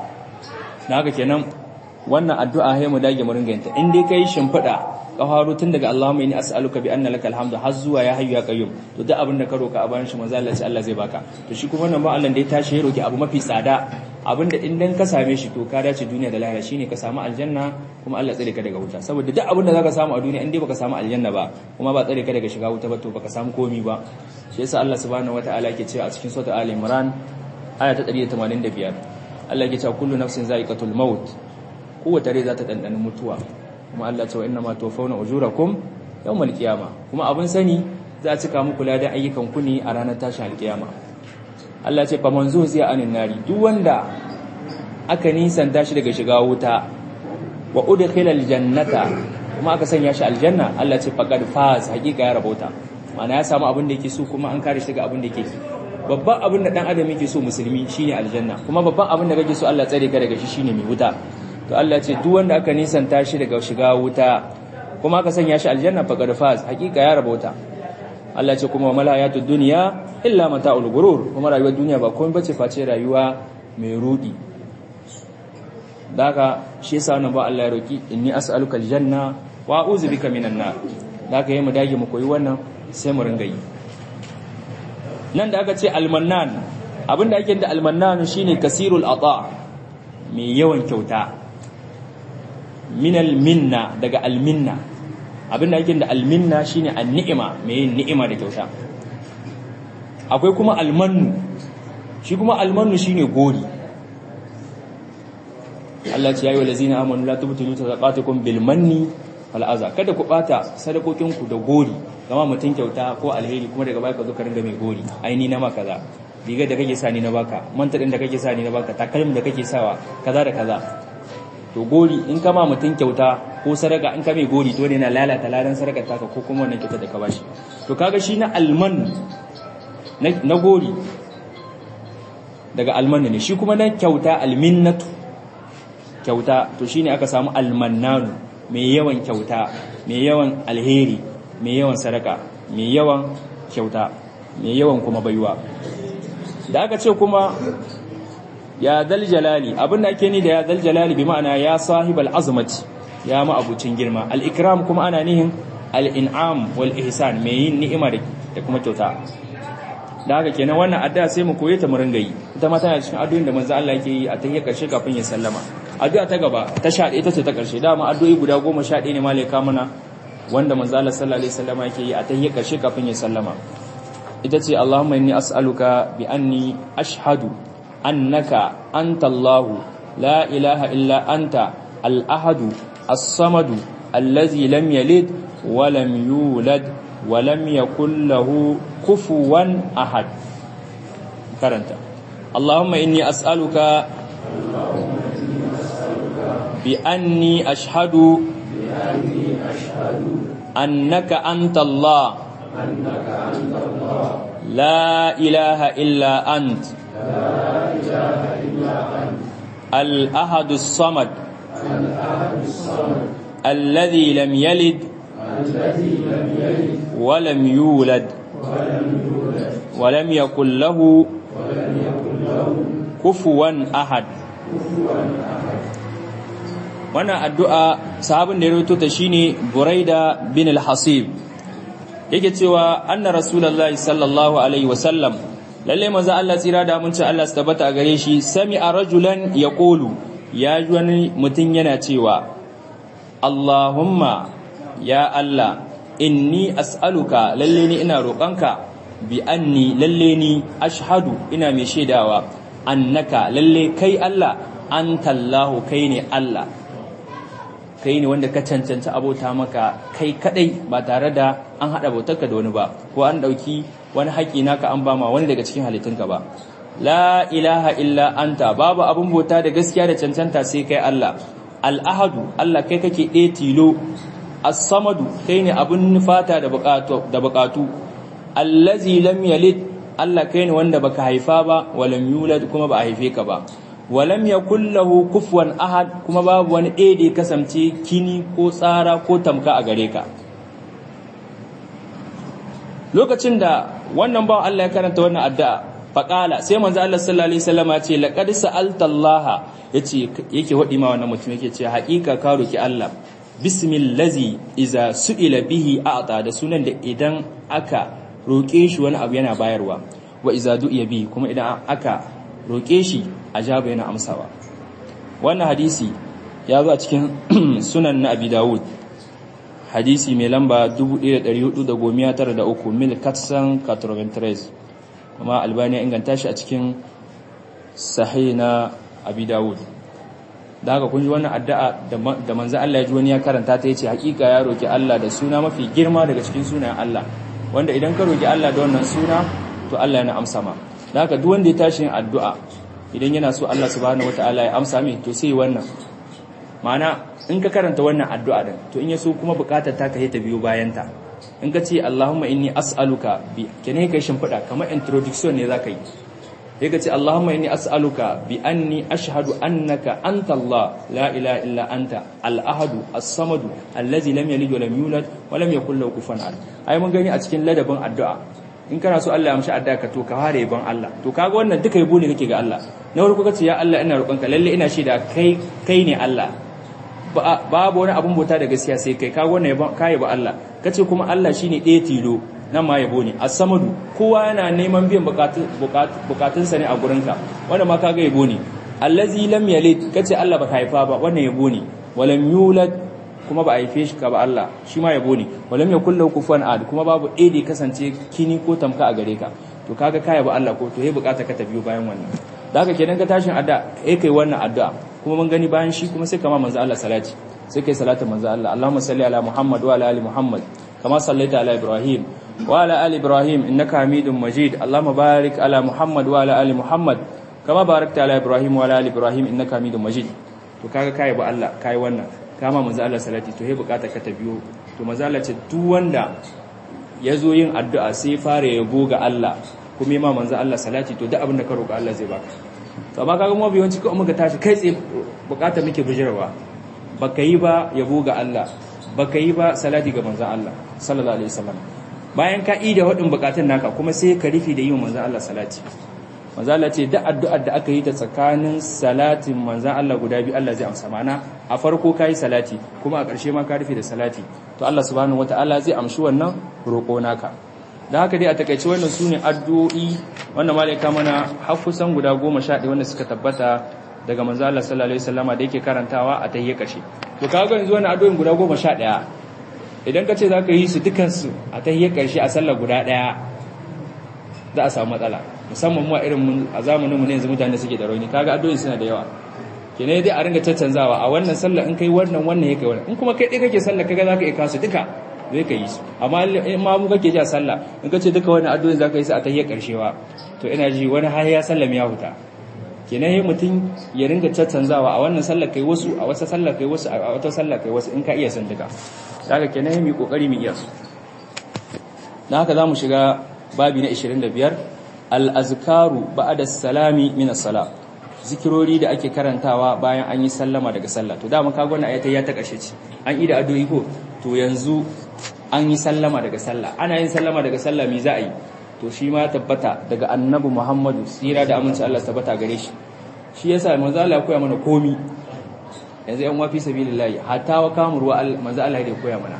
na haka kenan wannan addu'a sai mu dage mu ringa yinta in dai kai shimfida ka faro tun daga Allahumma inni as'aluka bi anna lakal hamdu har zuwa ya hayyu ya qayyum to duk abin da ka roka a bayan shi manzo Allah Allah zai baka to shi kuma wannan ba Allah da ya tashi ya roki abu mafi tsada abin da in dan ka same shi to ka dace duniya da lahira shine ka samu aljanna kuma Allah tsare ka daga wuta saboda duk abin da zaka samu a duniya in dai baka samu aljanna ba kuma ba tsare ka daga shiga wuta ba to baka samu komi ba shi yasa Allah subhanahu wataala yake cewa a cikin sura Ali Imran aya ta 185 Allah yake cewa kullu nafsin za'iqatul maut kowace rai za ta ɗanɗani mutuwa kuma Allah cewa inna ma tofauna ujurakum yawmal qiyama kuma abin sani za a cika muku ladan ayyukan ku ne a ranar tashin alkiyama Allah ce fa manzo zai anin nari duk wanda aka nisanta shi daga shiga wuta wa udkhila aljannata kuma aka sanya shi aljanna Allah ce faqad faz hakika ya rabauta ma'ana ya samu abin da yake so kuma an kare shi daga abin da yake babban abin da dan adam yake so musulmi shine aljanna kuma babban abin da kake so Allah tsare ka daga shi shine mai wuta to Allah ce duk wanda aka nisanta shi daga shiga wuta kuma aka sanya shi aljanna faqad faz hakika ya rabauta Allah ce kuma mal hayatud dunya illa mata'ul gurur kuma rayuwar duniya ba komai bace face rayuwa mai rudi daga shi yasa wannan ba Allah ya roki inni as'aluka aljanna wa a'udhu bika minan nar daga yayi mu dage mu koyi wannan sai mu ringa yi nan da aka ce almannan abinda ake da almannan shine kasirul ata mai yawan kyauta minal minna daga alminna abinda ake da alminna shine an-ni'ima mai yin ni'ima da kyauta akwai kuma almannu shi kuma almannu shine gori Allah ce yayi walazina amanu la tubtilu sadaqatukum bil manni wal aza kada ku bata sadakokin ku da gori gama mutun kyauta ko alheri kuma daga baya ka zo ka ringa mai gori aini na maka kaza riga da kake sani na baka manta din da kake sani na baka takalmin da kake sawa kaza da kaza to gori in kama mutun kyauta ko sadaka in ka mai gori to ne na lalata ladan sadakar taka ko kuma wannan kyauta da ka bashi to kaga shi na alman na gori daga alman ne shi kuma na kyauta alminnatu kyauta to shine aka samu almannanu mai yawan kyauta mai yawan alheri mai yawan sadaka mai yawan kyauta mai yawan kuma baiwa da aka ce kuma ya dal jalali abinda ake ni da ya dal jalali bi ma'ana ya sahibal azmati ya ma abucin girma al ikram kuma ana nihin al in'am wal ihsan mai yin ni'ima da kuma kyauta da haka kenan wannan addu'a sai mu koye ta mu ringa yi ita ma tana cikin addu'o'in da manzo Allah yake yi a tahiyyar karshe kafin ya sallama addu'a ta gaba ta sha ita ce ta karshe dama addu'o'i guda 11 ne malaika mana wanda manzo Allah sallallahu alaihi wasallam yake yi a tahiyyar karshe kafin ya sallama ita ce Allahumma inni as'aluka bi anni ashhadu annaka anta Allah la ilaha illa anta al-ahadu as-samadu allazi lam yalid wa lam yulad wa lam yakul lahu kufuwan ahad karanta Allahumma inni as'aluka bi anni ashhadu annaka anta Allah la ilaha illa ant الأحد الصمد الذي لم يلد ولم يولد ولم يكن له كفوا أحد wannan addu'a sahabin da ya rawaito ta shine Buraida bin al-Hasib yake cewa anna rasulullahi sallallahu alaihi wasallam lalle manzo Allah tsira da mun ce Allah su tabbata a gare shi sami'a rajulan yaqulu ya ji wani mutum yana cewa Allahumma ya Allah inni as'aluka lalle ni ina roƙonka bi anni lalle ni ashhadu ina mai shaidawa annaka lalle kai Allah antallahu kai ne Allah kai ne wanda ka cancanci abota maka kai kadai ba tare da an hada bautarka da wani ba ko an dauki wani haƙi naka an bama wani daga cikin halittunka ba la ilaha illa anta babu abun bauta da gaskiya da cancanta sai kai Allah al-ahadu Allah kai kake ɗaya tilo as-samadu kai ne abun nufata da bukatu da bukatu allazi lam yalid Allah kai ne wanda baka haifa ba walam yulad kuma ba a haife ka ba walam yakul lahu kufuwan ahad kuma babu wani ɗaya da ya kasance kini ko tsara ko tamka a gare ka lokacin da wannan bawan Allah ya karanta wannan addu'a faqala sai manzo Allah sallallahu alaihi wasallam ya ce laqad sa'alta Allah yace yake wadi ma wannan mutum yake ce haƙiƙa ka roki Allah bismillazi iza su'ila bihi a'ta da sunan da idan aka roke shi wani abu yana bayarwa wa iza du'iya bihi kuma idan aka roke shi ajaba yana amsawa wannan hadisi ya zo a cikin sunan na Abi Dawud hadisi mai lamba 1493 mil katsan 93 kuma albani ya inganta shi a cikin sahih na Abi Dawud da haka kun ji wannan addu'a da manzo Allah ya ji wani ya karanta ta yace hakika ya roki Allah da suna mafi girma daga cikin sunayen Allah wanda idan ka roki Allah da wannan suna to Allah yana amsa ma da haka duk wanda ya tashi yin addu'a idan yana so Allah subhanahu wataala ya amsa mai to sai wannan ma'ana in ka karanta wannan addu'a din to in yaso kuma bukatar ta ka ta biyo bayan ta in ka ce Allahumma inni as'aluka bi kene kai shimfida kamar introduction ne zaka yi sai ka ce Allahumma inni as'aluka bi anni ashhadu annaka anta Allah la ilaha illa anta al-ahad as-samad allazi lam yalid wa lam yulad wa lam yakul lahu kufuwan ahad ai mun gani a cikin ladabin addu'a in kana so Allah ya amshi addu'a ka to ka fara yabon Allah to kaga wannan duka yabo ne kake ga Allah na farko kace ya Allah ina roƙonka lalle ina shaida kai kai ne Allah babu wani abun bauta da gaskiya sai kai kaga wannan yabon kai ba Allah kace kuma Allah shine ɗaya tilo nan ma yabo ne as-samadu kowa yana neman biyan bukatunsa ne a gurinka wanda ma kaga yabo ne allazi lam yalid kace Allah baka haifa ba wannan yabo ne walam yulad kuma ba a haife shi ka ba Allah shi ma yabo ne walam yakul lahu kufuwan ahad kuma babu ɗaya da kasance kini ko tamka a gare ka to kaga ka yabo Allah ko to yayi bukata ka ta biyo bayan wannan da haka kenan ka tashin adda eh kai wannan addu'a kuma mun gani bayan shi kuma sai kama manzo Allah salati sai kai salatin manzo Allah Allahumma salli ala Muhammad wa ala ali Muhammad kama sallaita ala Ibrahim وعلى آل إبراهيم إنك حميد مجيد اللهم بارك على محمد وعلى آل محمد كما باركت على إبراهيم وعلى آل إبراهيم إنك حميد مجيد to kaga kai ba Allah kai wannan kama manzo Allah salati to he bukata ka ta biyo to manzo Allah ce duk wanda yazo yin addu'a sai fara yabo ga Allah kuma ma manzo Allah salati to duk abin da ka roƙa Allah zai baka to amma kaga mu biyanci ko muka tashi kai tsaye bukata muke bijirwa baka yi ba yabo ga Allah baka yi ba salati ga manzo Allah sallallahu alaihi wasallam bayan ka ida waɗin bukatun naka kuma sai ka rufe da yi wa manzan Allah salati manzan Allah ce da addu'ar da aka yi ta tsakanin salatin manzan Allah guda biyu Allah zai amsa mana a farko ka yi salati kuma a ƙarshe ma ka rufe da salati to Allah subhanahu wata'ala zai amshi wannan roƙo naka da haka dai a takaice wannan su ne addu'o'i wannan malaika mana har kusan guda goma sha ɗaya wanda suka tabbata daga manzan Allah sallallahu alaihi wasallama da yake karantawa a tahiyyar ƙarshe to kaga yanzu wannan addu'o'in guda goma sha ɗaya idan ka ce za ka yi su dukansu a ta hiyar ƙarshe a sallar guda ɗaya za a samu matsala musamman mu a irin a zamaninmu ne yanzu mutane suke da rauni kaga addu'o'i suna da yawa kene dai a ringa caccanzawa a wannan sallar in kai wannan wannan ya kai wannan in kuma kai ɗaya kake sallar kaga za ka iya kasu duka zai ka yi su amma in ma mu kake ji a sallah in ka ce duka wannan addu'o'i za ka yi su a ta hiyar ƙarshewa to ina ji wani har ya sallam ya huta kenan yi mutum ya ringa caccanzawa a wannan sallar kai wasu a wata sallar kai wasu a wata sallar kai wasu in ka iya san duka daga kenan mu kokari mu iya su dan haka zamu shiga babi na 25 al-azkaru ba'da salami min as-salat zikirori da ake karantawa bayan an yi sallama daga sallah to dama kaga wannan ayata ya ta kashe ce an yi da addu'o'i ko to yanzu an yi sallama daga sallah ana yin sallama daga sallah me za a yi to shi ma tabbata daga annabi Muhammadu sira da aminci Allah tabbata gare shi shi yasa manzo Allah ya koya mana komi yanzu yan wafi sabilillahi hatta wa kamurwa manzo Allah ya koya mana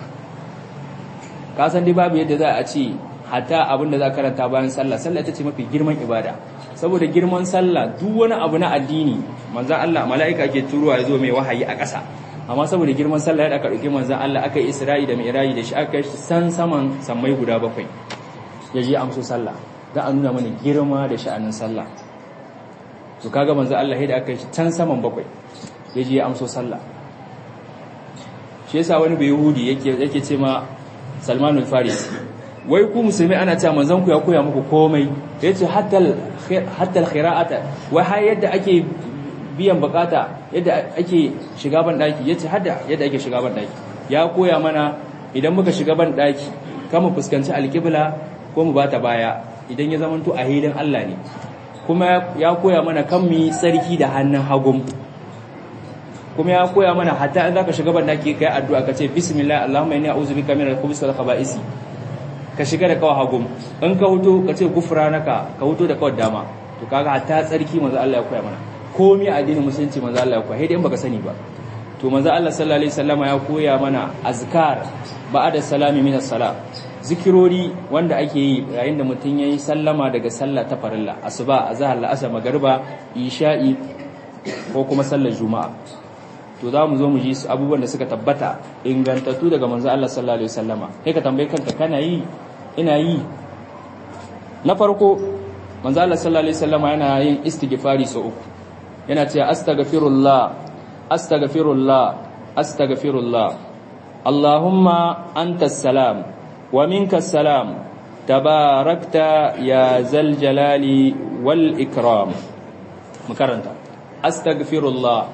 ka san dai babu yadda za a ce hatta abin da za karanta bayan sallah sallah ita ce mafi girman ibada saboda girman sallah duk wani abu na addini manzo Allah mala'ika ke turuwa ya zo mai wahayi a ƙasa amma saboda girman sallah ya aka dauki manzo Allah aka yi Isra'i da Mi'raji da shi aka shi san saman sammai guda bakwai ya je amso sallah za a nuna mana girma da sha'anin sallah to kaga manzo Allah da aka yi can saman bakwai ya je amso sallah shi yasa wani bai yahudi yake yake ce ma Salman al-Farisi wai ku musulmi ana cewa manzon ku ya koya muku komai yace hatta hatta al-qira'ata wai har yadda ake biyan bukata yadda ake shiga ban daki yace hadda yadda ake shiga ban daki ya koya mana idan muka shiga ban daki kama fuskanci alqibla ko mu bata baya idan ya zamanto a hilin Allah ne kuma ya koya mana kan mu tsarki da hannun hagum kuma ya koya mana hatta in zaka shiga ban daki kai addu'a kace bismillah allahumma inni a'udhu bika min al-khubuthi wal khaba'isi ka shiga da kawai hagum in ka huto ka ce gufranaka ka huto da kawai dama to kaga hatta tsarki manzo Allah ya koya mana komai addinin musulunci manzo Allah ya koya sai dai baka sani ba to manzo Allah sallallahu alaihi wasallama ya koya mana azkar ba'da salami min as-salat zikirori wanda ake yi yayin da mutum yayi sallama daga sallah ta farilla asuba azhar la'asar magriba isha'i ko kuma sallar juma'a to za mu zo mu ji su abubuwan da suka tabbata ingantattu daga manzo Allah sallallahu alaihi wasallama kai ka tambaye kanka kana yi ina yi na farko manzo Allah sallallahu alaihi wasallama yana yin istighfari sau uku yana cewa astaghfirullah astaghfirullah astaghfirullah Allahumma antas salam wa minkas salam tabarakta ya zal jalali wal ikram makaranta astaghfirullah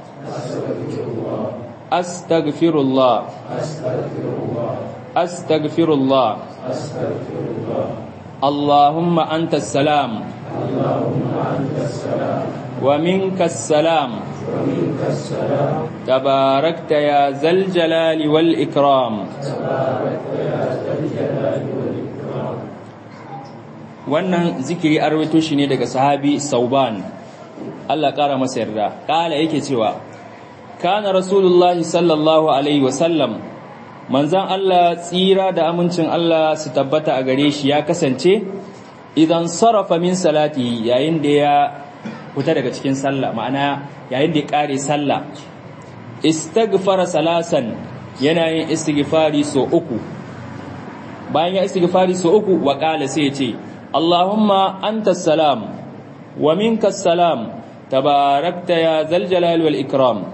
astaghfirullah astaghfirullah Allahumma antas salam wa minkas salam تباركت يا ذا الجلال والإكرام wannan zikiri an rawaito shi ne daga sahabi Sauban Allah ƙara masa yarda ƙala yake cewa kana rasulullahi sallallahu alaihi wasallam manzan Allah tsira da amincin Allah su tabbata a gare shi ya kasance idan sarrafa min salati yayin da ya fita daga cikin sallah ma'ana yayin da ya kare sallah istaghfara salasan yana yin istighfari so uku bayan ya istighfari so uku wa qala sai ya ce Allahumma antas salam wa minkas salam tabarakta ya zal jalal wal ikram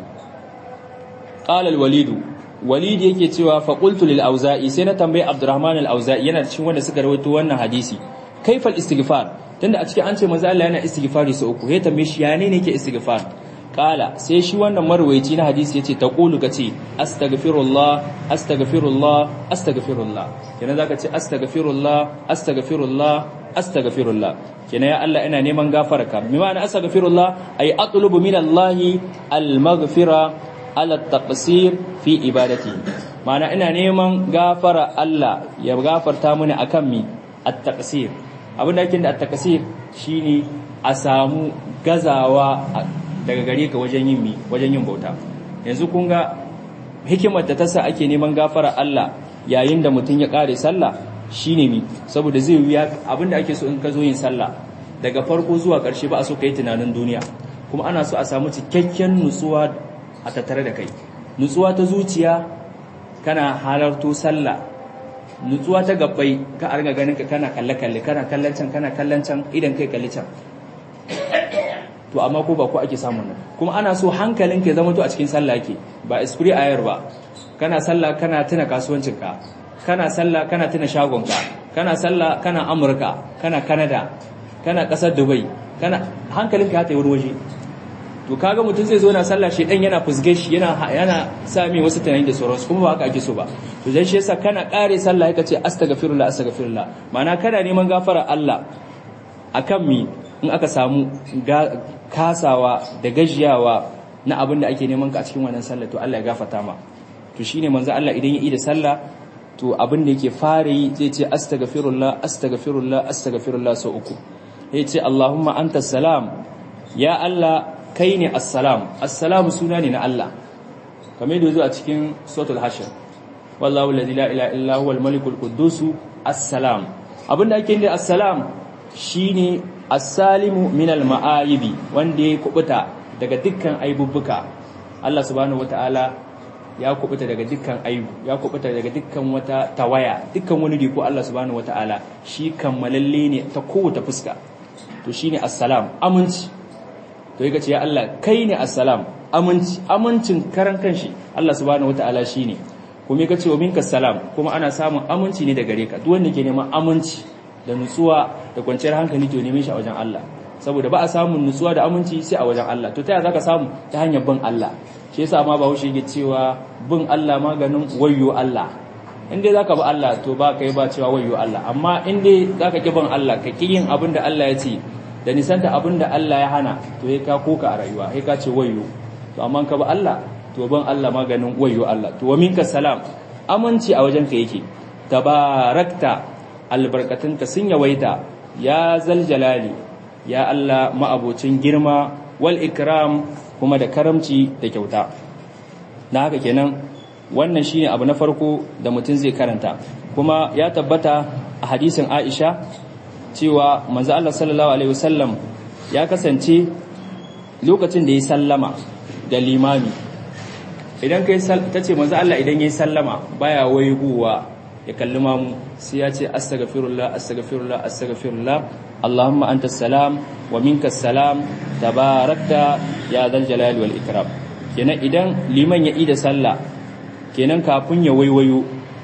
qala al walid walid yake cewa fa qultu lil auza'i sai na tambayi abdurrahman al auza'i yana cikin wanda suka rawaito wannan hadisi kaifal istighfar tunda a cikin an ce manzo Allah yana istighfari sau uku ya tambaye shi ya ne yake istighfar kala sai shi wannan marwayi na hadisi yace taqulu kace astaghfirullah astaghfirullah astaghfirullah kenan zaka ce astaghfirullah astaghfirullah astaghfirullah kenan ya Allah ina neman gafararka me ma'ana astaghfirullah ay atlubu min Allah al-maghfira ala taqsir fi ibadati ma'ana ina neman gafara Allah ya gafarta mini akan mi at-taqsir abin da ake da at-taqsir shine a samu gazawa daga gare ka wajen yin mi wajen yin bauta yanzu kun ga hikimar da ta sa ake neman gafara Allah yayin da mutum ya kare sallah shine mi saboda zai wuya abin da ake so in ka zo yin sallah daga farko zuwa ƙarshe ba a so kai tunanin duniya kuma ana so a samu cikakken nutsuwa a tattare da kai nutsuwa ta zuciya kana halarto sallah nutsuwa ta gabbai ka arga ganin ka kana kalle kalle kana kallon can kana kallon can idan kai kalli can to amma ko ba ko ake samun nan kuma ana so hankalin ka zama to a cikin sallah yake ba esprit ayar ba kana sallah kana tuna kasuwancin ka kana sallah kana tuna shagon ka kana sallah kana amurka kana canada kana kasar dubai kana hankalin ka ya tayi wani waje to kaga mutum zai zo na sallah shi dan yana fusge shi yana yana sami wasu tunani da sauransu kuma ba haka ake so ba to dan shi yasa kana kare sallah yaka ce astaghfirullah astaghfirullah ma'ana kana neman gafara Allah akan mi in aka samu kasawa da gajiyawa na abin da ake neman ka a cikin wannan sallah to Allah ya gafarta ma to shine manzo Allah idan ya yi da sallah to abin da yake fara yi zai ce astaghfirullah astaghfirullah astaghfirullah sau uku ya ce Allahumma antas salam ya Allah kai ne assalam assalamu suna ne na Allah kamar yadda zo a cikin suratul hashr wallahu la ilaha illa huwa al-malikul quddus assalam abinda ake yi assalam shine as-salimu min al-ma'ayibi wanda ya kubuta daga dukkan aibubbuka Allah subhanahu wataala ya kubuta daga dukkan aibu ya kubuta daga dukkan wata tawaya dukkan wani riko Allah subhanahu wataala shi kammalalle ne ta kowace fuska to shine assalam aminci to yake ce ya Allah kai ne assalam aminci amincin karan kanshi Allah subhanahu wataala shine kuma yake ce wa minka salam kuma ana samun aminci ne daga gare ka duk wanda ke neman aminci da nutsuwa da kwanciyar hankali to neman shi a wajen Allah saboda ba a samun nutsuwa da aminci sai a wajen Allah to ta yaya zaka samu ta hanyar bin Allah shi yasa ma Bahaushe yake cewa bin Allah maganin wayyo Allah in dai zaka bi Allah to ba kai ba cewa wayyo Allah amma in dai zaka ki bin Allah ka ki yin abin da Allah ya ce da nisanta abin da Allah ya hana to sai ka koka a rayuwa sai ka ce wayyo to amma ka bi Allah to bin Allah maganin wayyo Allah to wa minka salam aminci a wajen ka yake tabarakta albarkatunka sun yawaita ya zal jalali ya Allah ma'abocin girma wal ikram kuma da karamci da kyauta na haka kenan wannan shine abu na farko da mutum zai karanta kuma ya tabbata a hadisin Aisha cewa manzo Allah sallallahu alaihi wasallam ya kasance lokacin da ya sallama da limami idan kai tace manzo Allah idan yayi sallama baya waigowa ya kalli mamu sai ya ce astaghfirullah astaghfirullah astaghfirullah Allahumma anta salam wa minka salam tabarakta ya dal jalali wal ikram kenan idan liman ya ida sallah kenan kafin ya waiwayo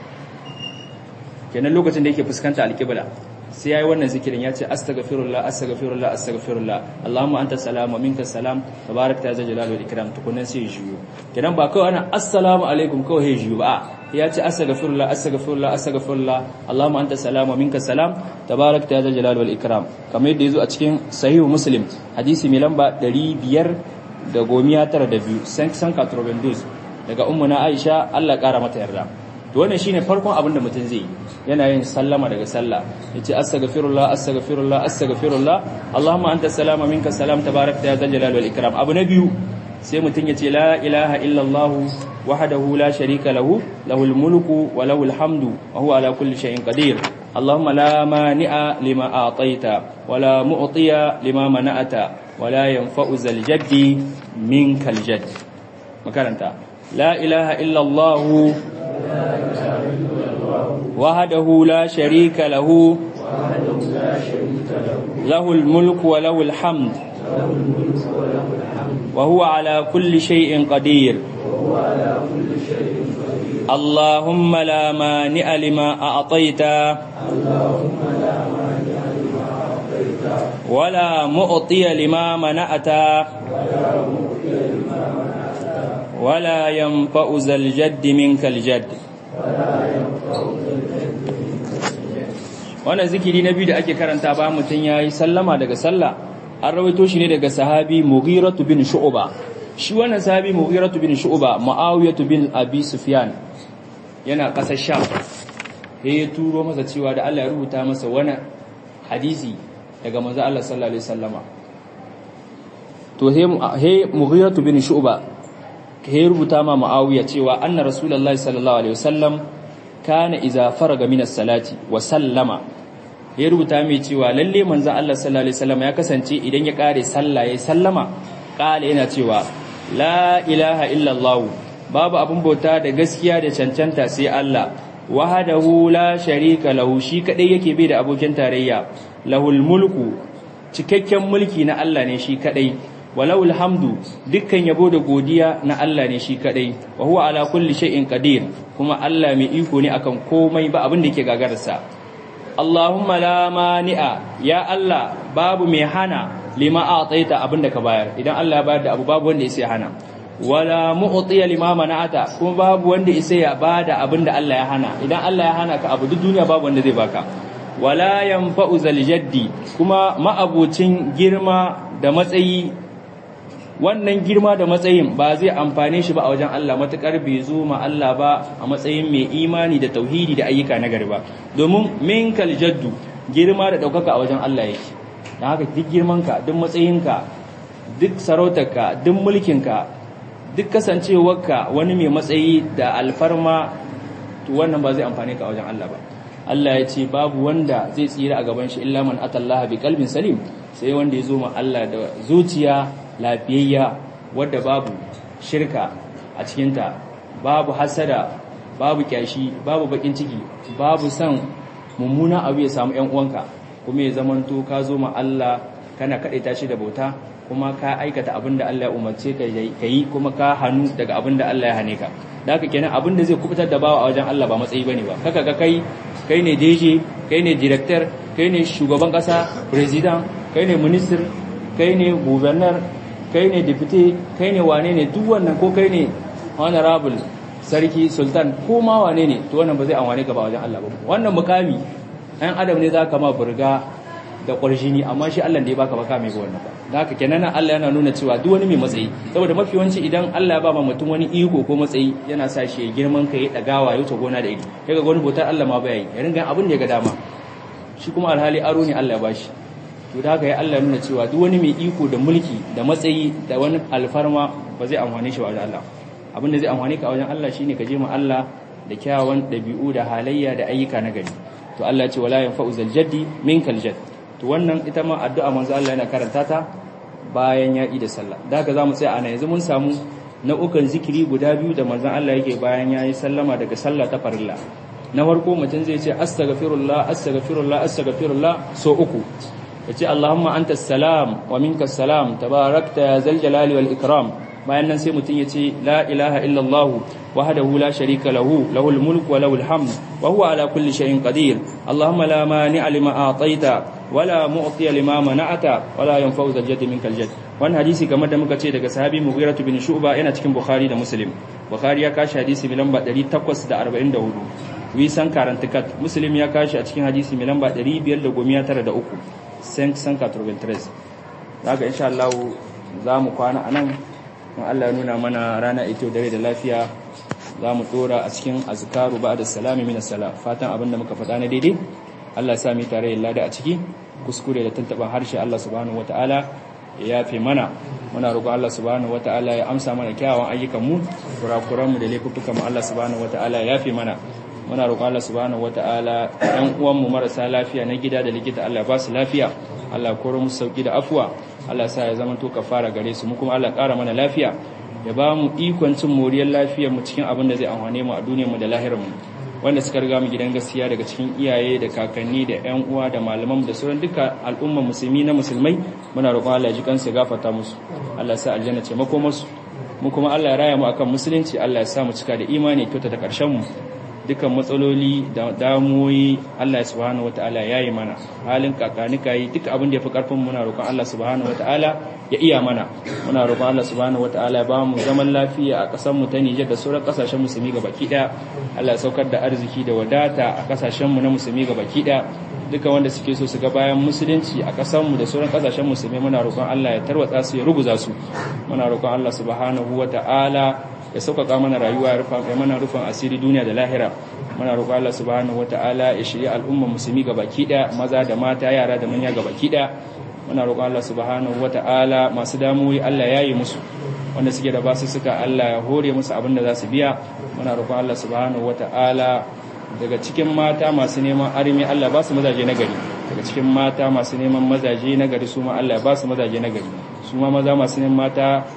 kenan lokacin da yake fuskanta alqibla sai yayi wannan zikirin ya ce astaghfirullah astaghfirullah astaghfirullah Allahumma anta salam wa minka salam tabarakta ya dal jalali wal ikram tukunan sai juyo kenan ba kawai ana assalamu alaikum kawai ya juyo ba ya ce astaghfirullah astaghfirullah astaghfirullah Allahumma anta salam wa minka salam tabarakta ya jalal wal ikram kamar yadda yazo a cikin sahihu muslim hadisi mai lamba 592 san san daga ummuna Aisha Allah kara mata yarda to wannan shine farkon abin da mutum zai yi yana yin sallama daga sallah yace astaghfirullah astaghfirullah astaghfirullah Allahumma anta salam wa minka salam tabarakta ya jalal wal ikram abu na biyu sai mutum ya ce la ilaha illallah wahdahu la sharika lahu lahul mulku wa lahul hamdu wa huwa ala kulli shay'in qadir اللهم لا مانع لما أعطيت ولا معطي لما منعت ولا ينفع ذا الجد منك الجد مكانتا لا إله إلا الله وحده لا شريك له له الملك وله الحمد وهو على كل شيء قدير اللهم لا مانع لما أعطيت ولا مؤطي لما منعت ولا ينفع ذا الجد منك الجد wannan zikiri na biyu da ake karanta ba mutum ya yi sallama daga sallah an rawaito shi ne daga sahabi mughiratu bin shu'ba shi wannan sahabi mughiratu bin shu'ba muawiyatu bin abi sufyan yana kasar sham sai ya turo masa cewa da Allah ya rubuta masa wani hadisi daga manzo Allah sallallahu alaihi wasallama to he mughiratu bin shu'ba he rubuta ma muawiya cewa anna rasulullahi sallallahu alaihi wasallam kana idza faraga min as-salati wa sallama ya rubuta mai cewa lalle manzo Allah sallallahu alaihi wasallam ya kasance idan ya kare sallah ya sallama kala yana cewa la ilaha illa Allah babu abun bauta da gaskiya da cancanta sai Allah wahdahu la sharika lahu shi kadai yake bai da abokin tarayya lahul mulku cikakken mulki na Allah ne shi kadai walawul hamdu dukkan yabo da godiya na Allah ne shi kadai wa huwa ala kulli shay'in qadir kuma Allah mai iko ne akan komai ba abin da yake gagararsa Allahumma la mani'a ya Allah babu mai hana lima a'taita abin da ka bayar idan Allah ya bayar da abu babu wanda yake hana wala mu'tiya lima mana'ata kuma babu wanda yake ya bada abin da Allah ya hana idan Allah ya hana ka abu duk duniya babu wanda zai baka wala yanfa'u zal jaddi kuma ma'abucin girma da matsayi wannan girma da matsayin ba zai amfane shi ba a wajen Allah matukar bai zo ma Allah ba a matsayin mai imani da tauhidi da ayyuka na gari ba domin minkal jaddu girma da daukaka a wajen Allah yake dan haka duk girmanka duk matsayinka duk sarautarka duk mulkinka duk kasancewarka wani mai matsayi da alfarma to wannan ba zai amfane ka a wajen Allah ba Allah ya ce babu wanda zai tsira a gaban shi illa man atallaha bi qalbin salim sai wanda ya zo ma Allah da zuciya lafiyayya wadda babu shirka a cikinta babu hasada babu kyashi babu bakin ciki babu san mummuna abu ya samu ƴan uwanka kuma ya zamanto ka zo ma Allah kana kadaita shi da bauta kuma ka aikata abin da Allah ya umarce ka yi kuma ka hannu daga abin da Allah ya hane ka da haka kenan abin da zai kubutar da bawa a wajen Allah ba matsayi bane ba kaka ga kai kai ne DJ kai ne director kai ne shugaban kasa president kai ne minister kai ne governor kai ne deputy kai ne wane ne duk wannan ko kai ne honorable sarki sultan ko ma wane ne to wannan ba zai amfane ka ba wajen Allah ba wannan mukami ɗan adam ne zaka ma burga da ƙwarjini amma shi Allah da ya baka baka mai ga wannan ba da haka kenan Allah yana nuna cewa duk wani mai matsayi saboda mafi yawanci idan Allah ya ba mutum wani iko ko matsayi yana sa shi ya girman kai ya dagawa ya wuce gona da iri kaga wani bautar Allah ma baya yi ya ringa abin da ya ga dama shi kuma alhali aro ne Allah ya bashi to da haka ya Allah nuna cewa duk wani mai iko da mulki da matsayi da wani alfarma ba zai amfane shi wajen Allah abin da zai amfane ka wajen Allah shine ka je ma Allah da kyawawan dabi'u da halayya da ayyuka na gari to Allah ya ce wala yanfa'u zal jaddi minkal jadd to wannan ita ma addu'a manzo Allah yana karanta ta bayan ya yi da sallah da haka zamu tsaya ana yanzu mun samu nau'ukan zikiri guda biyu da manzon Allah yake bayan ya yi sallama daga sallah ta farilla na farko mutum zai ce astaghfirullah astaghfirullah astaghfirullah so uku yace Allahumma antas salam wa minkas salam tabarakta ya zal jalali wal ikram bayan nan sai mutum yace la ilaha illallah wahdahu la sharika lahu lahul mulku wa lahul hamd wa huwa ala kulli shay'in qadir Allahumma la mani'a lima a'taita wala mu'tiya lima mana'ata wala yanfa'u zal jaddi minkal jadd wannan hadisi kamar da muka ce daga sahabi Mughirah bin Shu'ba yana cikin Bukhari da Muslim Bukhari ya kashi hadisi mai lamba 844 wisan karantikat Muslim ya kashi a cikin hadisi mai lamba 593 593 daga insha Allah za mu kwana anan in Allah ya nuna mana rana ito dare da lafiya za mu dora a cikin azkaru ba'da salami min as-sala fatan abinda muka faɗa na daidai Allah ya sa mu tare da lada a ciki kuskure da tantaban harshe Allah subhanahu wataala ya yafe mana muna roƙon Allah subhanahu wataala ya amsa mana kyawawan ayyukan mu kurakuran mu da laifukan mu Allah subhanahu wataala ya yafe mana muna roƙon Allah subhanahu wataala ɗan uwan mu marasa lafiya na gida da likita Allah ya ba su lafiya Allah ya koro musu sauki da afuwa Allah ya sa ya zama to kafara gare su mu kuma Allah ya ƙara mana lafiya ya ba mu ikon cin moriyar lafiyar mu cikin abin da zai amfane mu a duniyar mu da lahirar mu wanda suka riga mu gidan gaskiya daga cikin iyaye da kakanni da ƴan uwa da malaman da sauran duka al'umma musulmi na musulmai muna roƙon Allah ya ji kansu gafarta musu Allah ya sa aljanna ce makomarsu mu kuma Allah ya raya mu akan musulunci Allah ya sa mu cika da imani kyauta da ƙarshen mu dukan matsaloli da damuwoyi Allah subhanahu wataala ya yi mana halin kakanika yi duk abin da ya fi karfin muna roƙon Allah subhanahu wataala ya iya mana muna roƙon Allah subhanahu wataala ya ba mu zaman lafiya a ƙasar mu ta Nijar da sauran ƙasashen musulmi ga baki ɗaya Allah ya saukar da arziki da wadata a ƙasashen mu na musulmi ga baki ɗaya duka wanda suke so su ga bayan musulunci a ƙasar mu da sauran ƙasashen musulmi muna roƙon Allah ya tarwatsa su ya ruguza su muna roƙon Allah subhanahu wataala ya sauƙaƙa mana rayuwa ya rufa mana rufin asiri duniya da lahira muna roƙo Allah subhanahu wataala ya shirya al'umma musulmi ga baki ɗaya maza da mata yara da manya ga baki ɗaya muna roƙo Allah subhanahu wataala masu damuwoyi Allah ya yi musu wanda suke da basu suka Allah ya hore musu abin da za su biya muna roƙo Allah subhanahu wataala daga cikin mata masu neman armi Allah ba su mazaje na gari daga cikin mata masu neman mazaje na gari su ma Allah ba su mazaje na gari su ma maza masu neman mata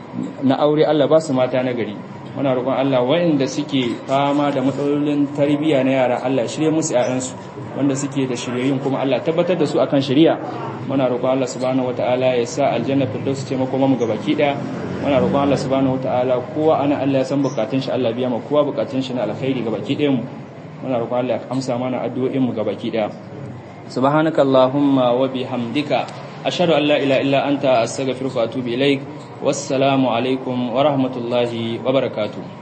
na aure Allah ba su mata na gari muna roƙon Allah waɗanda suke fama da matsalolin tarbiyya na yara Allah shirye musu ƴaƴansu wanda suke da shiryayyun kuma Allah tabbatar da su akan shari'a muna roƙon Allah subhanahu wataala ya sa aljanna firdaus ce makoma mu gabaki ɗaya muna roƙon Allah subhanahu wataala kowa ana Allah ya san bukatun shi Allah biya ma kowa bukatun shi na alkhairi gabaki ɗayan mu muna roƙon Allah ya amsa mana addu'o'in mu gabaki ɗaya subhanakallahumma wa bihamdika ashhadu an la ilaha illa anta astaghfiruka wa atubu ilaik wassalamu alaikum wa rahmatullahi wa barakatuh